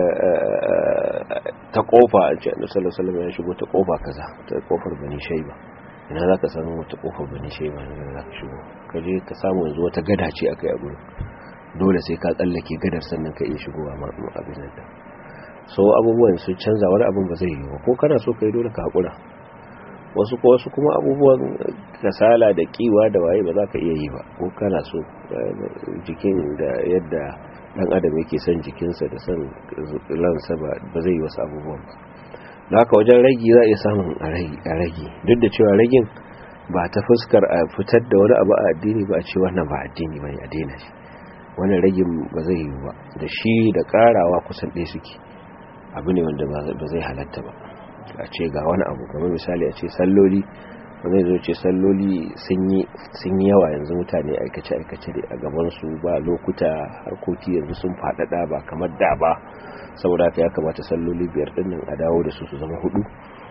ta kofa a ce annabi sallallahu alaihi wasallam ya shigo ta kofa kaza ta kofar bani shayba ina zaka san wata kofar bani shayba ne da zaka shigo ka je ka samu yanzu wata gada ce akai a gurin dole sai ka tsallake gadar sannan ka iya shigowa ma abin nan so abubuwan sun canza wani abin ba zai yi ba ko kana so kai dole ka hakura wasu ko wasu kuma abubuwan kasala da kiwa da waye ba za ka iya yi ba ko kana so jikin da yadda dan adam yake son jikinsa da son lansa ba zai yi wasu abubuwan ba da haka wajen ragi za a iya samun a ragi duk da cewa ragin ba ta fuskar a fitar da wani abu a addini ba a ce wannan ba addini ba ne a daina shi wannan ragin ba zai yi ba da shi da karawa kusan ɗaya suke abu ne wanda ba zai halatta ba a ce ga wani abu kamar misali a ce salloli wani zo ce salloli sun yi yawa yanzu mutane aikace-aikace da a gabansu ba lokuta harkoki yanzu sun faɗaɗa ba kamar da ba saboda haka ya kamata salloli biyar ɗinnan a dawo da su su zama hudu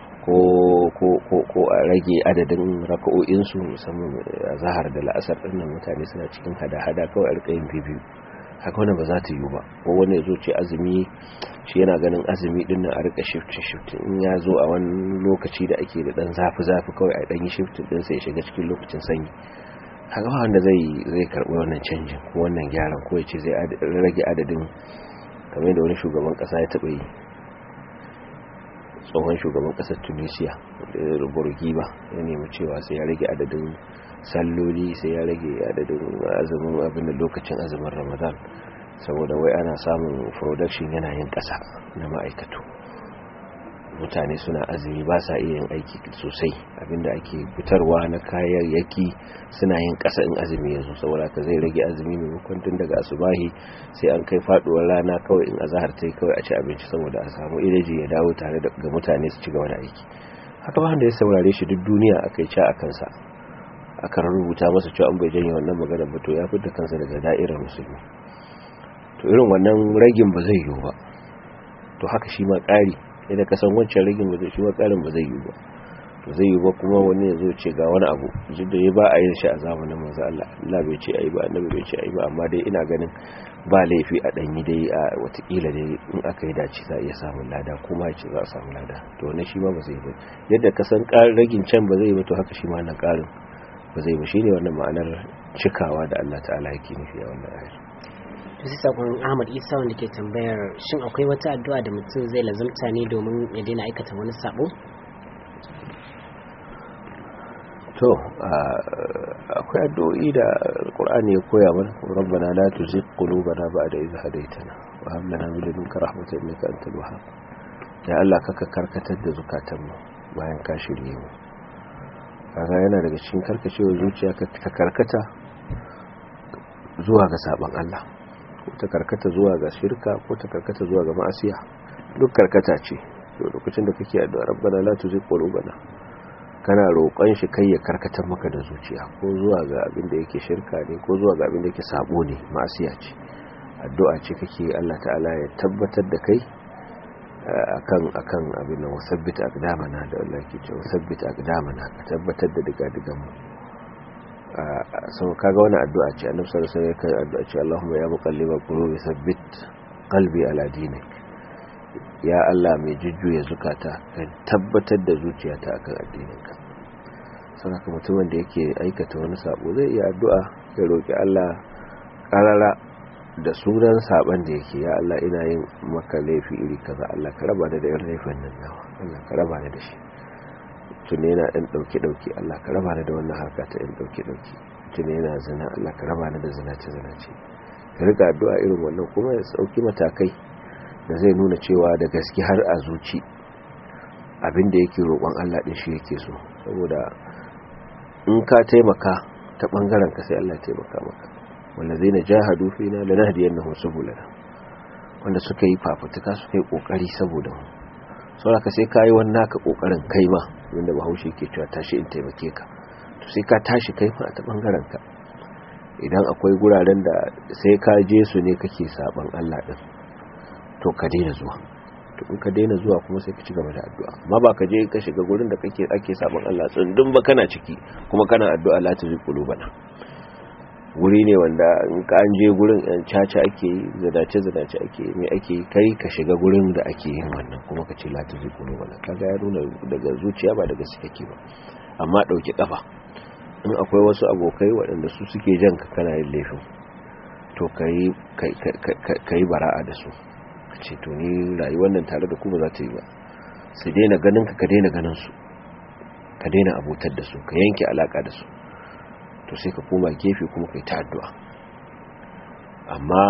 ko a rage adadin raka'o'insu musamman a zahar da la'asar ɗinnan mutane suna cikin hada-hada kawai a rikayin biyu haka wani ba za ta yi ba ko wani zo ce azumi shi yana ganin azumi din nan a rika shifting shifting in ya zo a wani lokaci da ake da dan zafi zafi kawai a dan yi shifting din sai ya shiga cikin lokacin sanyi haka ba wanda zai zai karbi wannan canjin ko wannan gyaran ko ya ce zai rage adadin kamar yadda wani shugaban kasa ya taba yi tsohon shugaban kasar tunisia da burgiba ya nemi cewa sai ya rage adadin salloli sai ya rage adadin azumin abin da lokacin azumin ramadan saboda wai ana samun production yana yin ƙasa na ma'aikatu mutane suna azumi ba sa iya yin aiki sosai abinda ake fitarwa na kayayyaki suna yin ƙasa in azumi yanzu saboda ka zai rage azumi maimakon tun daga asubahi sai an kai faduwar rana kawai in azahar ta kawai a ci abinci saboda a samu ilaji ya dawo tare da ga mutane su ci gaba da aiki haka ba da ya saurare shi duk duniya aka yi ca a kansa aka rubuta masa cewa an bai janye wannan magana ba to ya fitar kansa daga da'irar musulmi to irin wannan ragin ba zai yiwu ba to haka shi ma ƙari idan ka san wancan ragin ba zai shi ma ƙarin ba zai yiwu ba to zai yiwu ba kuma wani ya zo ce ga wani abu duk da ya ba a yin shi a zamanin manzo Allah Allah bai ce ayi ba annabi bai ce ayi ba amma dai ina ganin ba laifi a danyi dai a watakila dai in aka yi dace za a iya samun lada kuma ya ce za a samu lada to wannan shi ma ba zai ba yadda ka san ragin can ba zai yi ba to haka shi ma nan ƙarin ba zai ba shine wannan ma'anar cikawa da Allah ta'ala yake nufi a wannan ayar to sai sakon Ahmad Isa wanda ke tambayar shin akwai wata addu'a da mutum zai lazumta ne domin ya daina aikata wani sabo to akwai addu'o'i da Qur'ani ya koya mana rabbana la tuzigh qulubana ba'da idh hadaytana wa hab lana min ladunka rahmatan innaka antal wahhab ya Allah kaka karkatar da zukatanmu bayan ka shirye mu kaga yana daga cikin karkacewar zuciya ta karkata zuwa ga sabon Allah ko ta karkata zuwa ga shirka ko ta karkata zuwa ga ma'asiya duk karkata ce to lokacin da kake addu'a rabbana la tuzigh qulubana kana roƙon shi kai ya karkatar maka da zuciya ko zuwa ga abin da yake shirka ne ko zuwa ga abin da yake sabo ne ma'asiya ce addu'a ce kake Allah ta'ala ya tabbatar da kai akan akan abin nan wasabbit aqdamana da Allah yake cewa wasabbit aqdamana ka tabbatar da diga digan mu sau kaga wani addu'a ce annabi sallallahu alaihi wasallam ya addu'a ce Allahumma ya muqallibal qulubi sabbit qalbi ala dinik ya Allah mai jujjuya zukata ka tabbatar da zuciyata akan addininka saboda mutumin da yake aikata wani sabo zai iya addu'a ya roki Allah karara da sunan saban da yake ya Allah ina yin maka laifi iri kaza Allah ka raba da irin laifin nan nawa Allah ka raba da shi tuni yana ɗan ɗauke-ɗauke Allah ka raba da wannan harka ta ɗan ɗauke-ɗauke tuni yana zina Allah ka raba da zinace-zinace ka riga addu'a irin wannan kuma ya sauki matakai da zai nuna cewa da gaske har a zuci abinda yake roƙon Allah ɗin shi yake so saboda in ka taimaka ta ɓangaren ka sai Allah ya taimaka maka wanda zai na jahadu fi na lana hadiyar na subulana wanda suka yi fafutuka suka yi ƙoƙari saboda mu saboda ka sai ka yi wannan naka ƙoƙarin kai ma wanda bahaushe ke cewa tashi in taimake ka to sai ka tashi kai ma ta ɓangaren ka idan akwai guraren da sai ka je su ne kake saban Allah din to ka daina zuwa to in ka daina zuwa kuma sai ka ci gaba da addu'a amma ba ka je ka shiga gurin da kake ake saban Allah tsundun ba kana ciki kuma kana addu'a la tuzi qulubana wuri ne wanda in ka an je gurin yan caca ake yi zadace zadace ake me ake kai ka shiga gurin da ake yin wannan kuma ka ce la tuzi qulubana kaga ya nuna daga zuciya ba daga kake ba amma dauki kafa in akwai wasu abokai waɗanda su suke jan ka kana yin laifin to ka yi bara'a da su ka ce to ni rayuwar nan tare da kuma za ta yi ba su daina ganin ka ka daina ganin su ka daina abotar da su ka yanke alaka da su to sai ka koma gefe kuma ka yi ta addu'a amma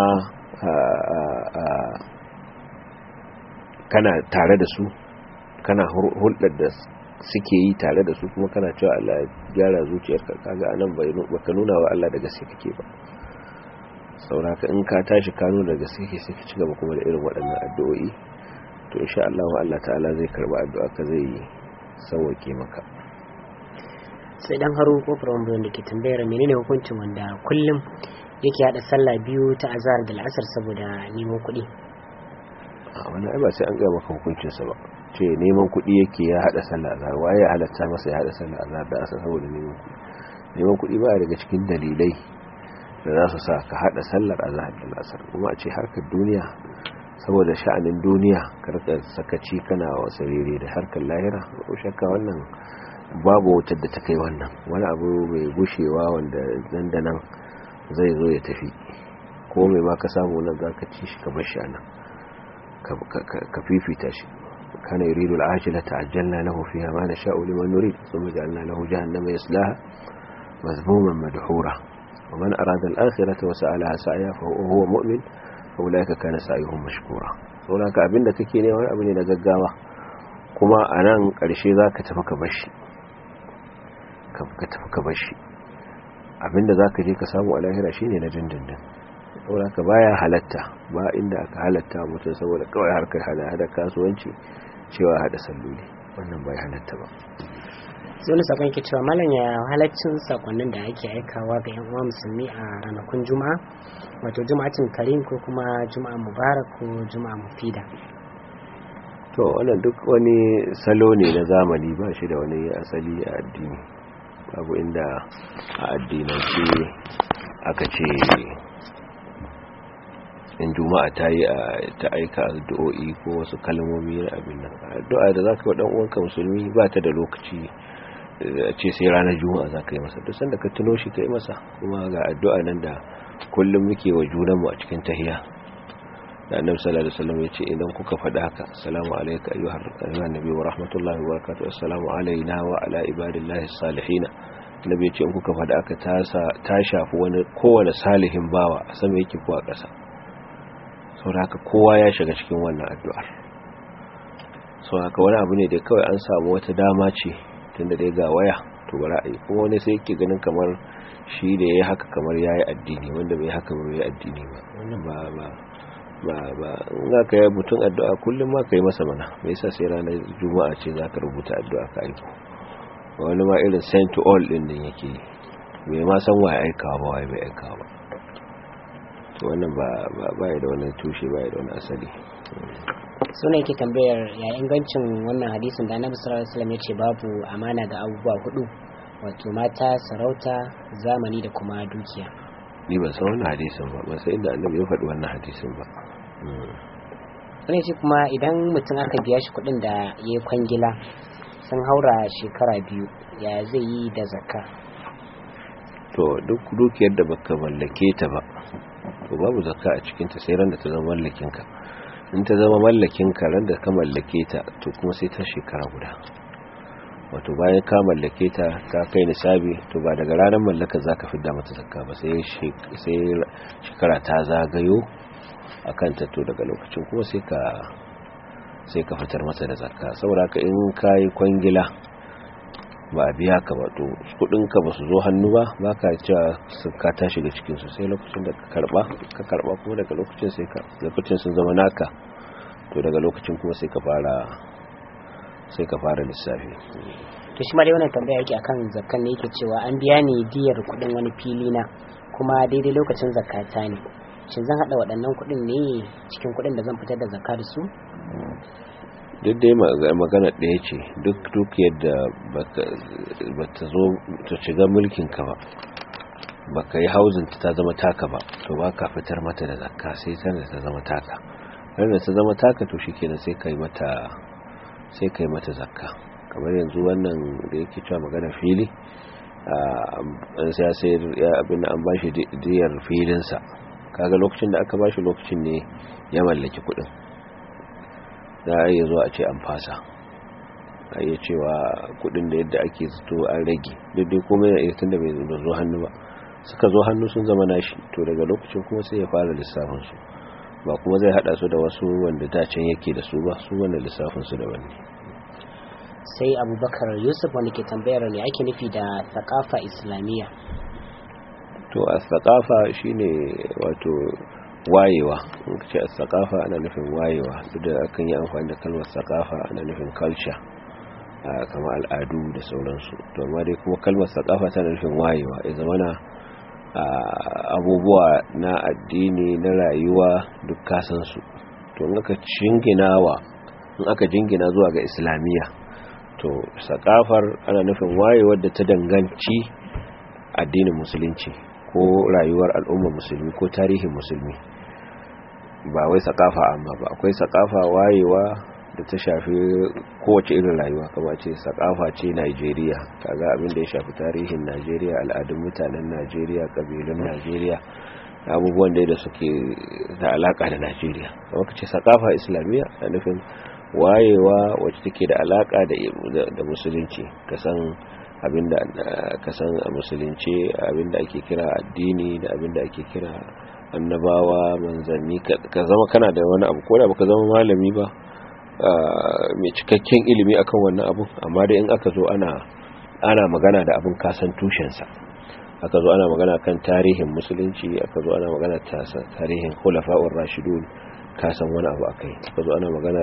kana tare da su kana hulɗar da suke yi tare da su kuma kana cewa Allah ya gyara zuciyarka kaga anan bai baka nuna wa Allah da gaske kake ba sauraka in ka tashi ka nuna da gaske kake sai ka ci gaba kuma da irin waɗannan addu'o'i to insha Allah Allah ta'ala zai karba addu'a ka zai sauke maka sai dan haro kofar wanda da ke tambayar menene hukuncin wanda kullum yake hada sallah biyu ta azhar da al'asar saboda neman kuɗi a wani ai ba sai an ga maka hukuncinsa ba ce neman kuɗi yake ya haɗa sallah azhar waye ya halatta masa ya haɗa sallah azhar da asar saboda neman kuɗi neman kuɗi ba daga cikin dalilai da za su sa ka haɗa sallar azhar da asar kuma a ce harkar duniya saboda sha'anin duniya karka sakaci kana wasu rere da harkar lahira ko shakka wannan babu wutar da ta kai wannan wani abu mai gushewa wanda nan da nan zai zo ya tafi ko mai ma ka samu nan za ka ci shi ka bar shi a nan ka fifita shi كان يريد العاجلة عجلنا له فيها ما نشاء لمن نريد ثم جعلنا له جهنم يسلاها مذموما مدحورا ومن أراد الآخرة وسعى لها سعيها فهو مؤمن فأولئك كان سعيهم مشكورا saboda abin da kake ne wani abu ne na gaggawa kuma a nan ƙarshe za ka tafi ka bashi ka tafi ka bashi abin da za ka je ka samu a lahira shi ne na dindindin saboda ka baya halatta ba inda aka halatta mutum saboda kawai harkar hada kasuwanci cewa hada salloli wannan bai halatta ba sai wani sakon ke cewa malam ya halaccin sakonnin da ake aikawa ga yan uwa musulmi a ranakun juma'a wato juma'atin karim ko kuma juma'a mubarak ko juma'a mufida to wannan duk wani salo ne na zamani ba shi da wani asali a addini babu inda a addinance aka ce in juma'a ta yi ta aika addu'o'i ko wasu kalmomi na abin nan addu'a da zaka wa dan uwanka musulmi ba ta da lokaci a ce sai ranar juma'a za ka yi masa duk sanda ka tuno shi ka yi masa kuma ga addu'a nan da kullum muke wa junanmu a cikin tahiya da annabi sallallahu alaihi wasallam yace idan kuka faɗa haka assalamu alayka ayyuhar ayyuhan nabi wa rahmatullahi wa barakatuh assalamu alayna wa ala ibadillahi salihin nabi yace in kuka faɗa haka ta ta shafi wani kowane salihin bawa a sama yake ko a ƙasa saboda haka kowa ya shiga cikin wannan addu'ar saboda haka wani abu ne da kawai an samu wata dama ce tunda dai ga waya to bara a yi kuma wani sai yake ganin kamar shi da ya yi haka kamar ya yi addini wanda bai haka ba bai addini ba wannan ba ba ba ba in ka yi mutum addu'a kullum ma ka yi masa mana me yasa sai ranar juma'a ce za ka rubuta addu'a ka aiko wani ma irin send to all din din yake yi bai ma san waye aikawa ba waye bai aikawa ba to wannan ba ba da wani tushe ba da wani asali suna yake tambayar ya ingancin wannan hadisin da annabi sallallahu alaihi wasallam ya ce babu amana ga abubuwa hudu wato mata sarauta zamani da kuma dukiya ni ban san wannan hadisin ba ban san inda annabi ya faɗi wannan hadisin ba wani ce kuma idan mutum aka biya shi kuɗin da ya yi kwangila sun haura shekara biyu ya zai yi da zakka to duk dukiyar da baka mallake ta ba to babu zakka a cikin ta sai ran da ta zama mallakin ka in ta zama mallakin ka ran da ka mallake ta to kuma sai ta shekara guda wato bayan ka mallake ta ta kai nisabi to ba daga ranar mallaka zaka fidda mata zakka ba sai sai shekara ta zagayo akan ta to daga lokacin kuma sai ka sai ka fitar masa da zakka saboda ka in kai kwangila ba a biya ka ba to kudinka ba su zo hannu ba ba ka cewa ka ta shiga cikinsu sai lokacin da ka karba ka karba kuma daga lokacin sai ka lokacin sun zama naka to daga lokacin kuma sai ka fara sai ka fara lissafi to shi ma dai wannan tambaya yake akan zakkan ne yake cewa an biya ni diyar kudin wani fili na kuma daidai lokacin zakata ne shin zan hada waɗannan kudin ne cikin kudin da zan fitar da zakka da su duk dai magana ɗaya ce duk duk yadda ba ta zo ta shiga mulkinka ba ba ka yi hauzin ta zama taka ba to ba ka fitar mata da zakka sai tana ta zama taka da ta zama taka to shikenan sai kai mata sai kai mata zakka kamar yanzu wannan da yake cewa magana fili an sai sai abin an bashi diyar filinsa kaga lokacin da aka bashi lokacin ne ya mallaki kuɗin za a iya zuwa a ce an fasa a iya cewa kudin da yadda ake zato an rage daidai kuma yana iya tunda bai zo hannu ba suka zo hannu sun zama nashi to daga lokacin kuma sai ya fara lissafin su ba kuma zai hada su da wasu wanda dacen yake da su ba su wanda lissafin su daban ne sai abubakar yusuf wanda ke tambayar ne ake nufi da thakafa islamiyya to a thakafa shine wato wayewa in ce a sakafa ana nufin wayewa duk da akan yi amfani da kalmar sakafa ana nufin culture kama al'adu da sauransu to amma dai kuma kalmar sakafa tana nufin wayewa ya zama na abubuwa na addini na rayuwa duk kasansu to in aka jinginawa in aka jingina zuwa ga islamiyya to sakafar ana nufin wayewar da ta danganci addinin musulunci ko rayuwar al'ummar musulmi ko tarihin musulmi ba wai sakafa amma ba akwai sakafa wayewa da ta shafi kowace irin rayuwa kama ce sakafa ce Najeriya kaga abin da ya shafi tarihin Najeriya al'adun mutanen Najeriya kabilun Najeriya abubuwan da da suke da alaka da Najeriya kuma kace sakafa islamiyya a nufin wayewa wacce take da alaka da da musulunci kasan abinda kasan a musulunci abinda ake kira addini da abinda ake kira annabawa manzanni ka zama kana da wani abu ko da baka zama malami ba mai cikakken ilimi akan wannan abu amma dai in aka zo ana ana magana da abin kasan tushensa aka zo ana magana kan tarihin musulunci aka zo ana magana tarihin khulafa'ur rashidun kasan wani abu akai aka zo ana magana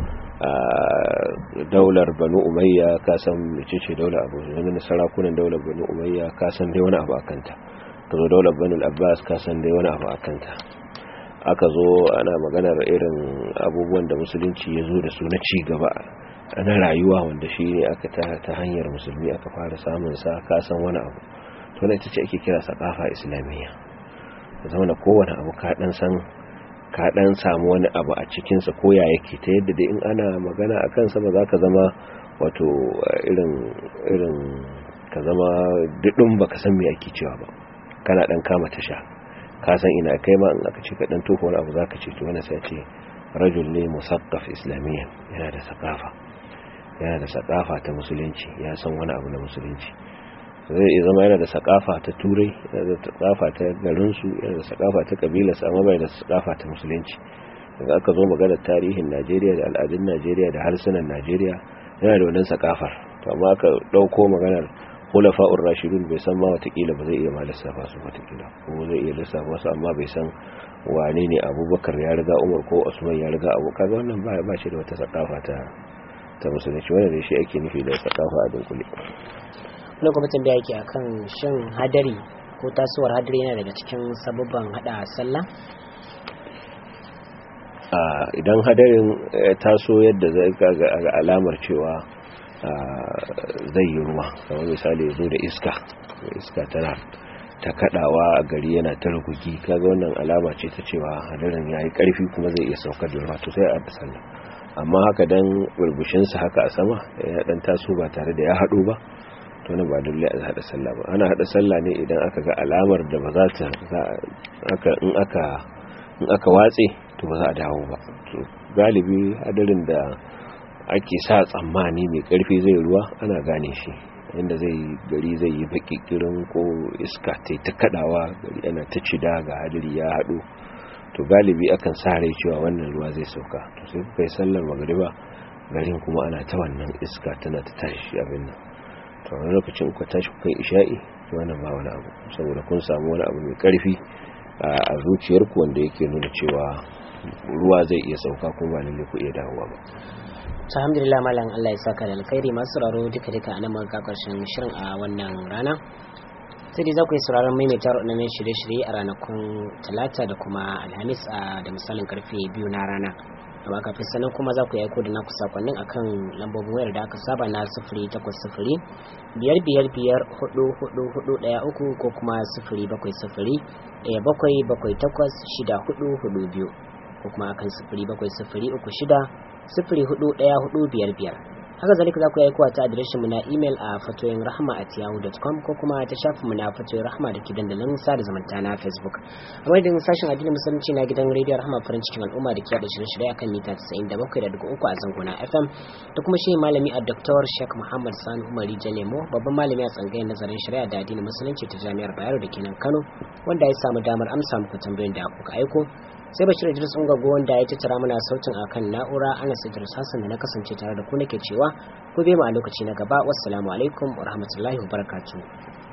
daular banu umayya kasan mecece daular abu wani sarakunan daular banu umayya kasan dai wani abu akanta ka zo daular banu abbas kasan dai wani abu akanta aka zo ana maganar irin abubuwan da musulunci ya zo da su na ci gaba na rayuwa wanda shi ne aka ta hanyar musulmi aka fara samun sa kasan wani abu to ita ce ake kira sakafa islamiyya da zama da kowane abu ka dan san ka dan samu wani abu a cikinsa ko ya yake ta yadda dai in ana magana a kansa ba za ka zama wato irin irin ka zama dudun ba ka san me ake cewa ba kana dan kama tasha ka san ina kai ma in aka ce ka dan tofa wani abu za ka ce to wani sai ce rajul ne musaqqaf islamiyya yana da sakafa yana da sakafa ta musulunci ya san wani abu na musulunci zai iya zama yana da sakafa ta turai yana da sakafa ta garinsu yana da sakafa ta kabilarsa amma bai da sakafa ta musulunci daga aka zo maganar tarihin najeriya da al'adun najeriya da harsunan najeriya yana da wannan sakafar to amma aka ɗauko maganar hulafa'ur rashidun bai san ma watakila ba zai iya ma lissafa su watakila ko zai iya lissafa su amma bai san wane ne abubakar ya riga umar ko usman ya riga abu kaga wannan ba ba shi da wata sakafa ta ta musulunci wanda da shi ake nufi da sakafa a dunkule wani kuma tambaya yake akan shin hadari ko tasowar hadari yana daga cikin sababban hada sallah idan hadarin taso yadda zai ga alamar cewa zai yi ruwa kamar misali zo da iska iska tana ta kadawa a gari yana ta rukuki kaga wannan alama ce ta cewa hadarin yayi karfi kuma zai iya saukar da ruwa to sai a sallah amma haka dan burbushin sa haka a sama ya dan taso ba tare da ya hado ba to nan ba dole a hada sallah ba ana hada sallah ne idan aka ga alamar da ba za ta aka in aka in aka watse to ba za a dawo ba to galibi hadarin da ake sa tsammani mai karfi zai ruwa ana gane shi inda zai gari zai yi bakikirin ko iska ta ta kadawa gari ana ta cida ga hadiri ya hadu to galibi akan sa rai cewa wannan ruwa zai sauka to sai kuka yi sallar magariba garin kuma ana ta wannan iska tana ta tashi abin nan to wani lokacin kuka tashi kuka yi isha'i to wannan ba wani abu saboda kun samu wani abu mai karfi a zuciyarku wanda yake nuna cewa ruwa zai iya sauka kuma ba lalle ku iya dawowa ba alhamdulillah malam Allah ya saka da alkhairi masu sauraro duka duka a nan muka karshen shirin a wannan rana sai dai za ku yi sauraron maimaita waɗannan shirye-shirye a ranakun talata da kuma alhamis a da misalin karfe biyu na rana amma kafin sanan kuma za ku yi aiko da naku sakonnin akan lambobin wayar da aka saba na sifiri takwas sifiri biyar biyar biyar hudu hudu hudu ɗaya uku ko kuma sifiri bakwai sifiri ɗaya bakwai bakwai takwas shida hudu hudu biyu ko kuma akan sifiri bakwai sifiri uku shida sifiri hudu ɗaya hudu biyar biyar haka zalika za ku yi aikowa ta adireshin mu na imel a fatoyin rahama at yahoo.com ko kuma ta shafin mu na fatoyin rahama da ke dandalin sada zumunta na facebook a madadin sashen addinin musulunci na gidan rediyo rahama farin cikin al'umma da ke yada shirye-shirye akan mita 97.3 a zangona fm da kuma shi malami a dr sheikh muhammad sani umar jalemo babban malami a tsangayin nazarin shari'a da addinin musulunci ta jami'ar bayero da ke nan kano wanda ya samu damar amsa muku tambayoyin da kuka aiko sai bashir idris ungago wanda ya tattara mana sautin akan na'ura ana idris hassan da na kasance tare da ku nake cewa ku bai mu a lokaci na gaba wassalamu alaikum wa rahmatullahi wa barakatuh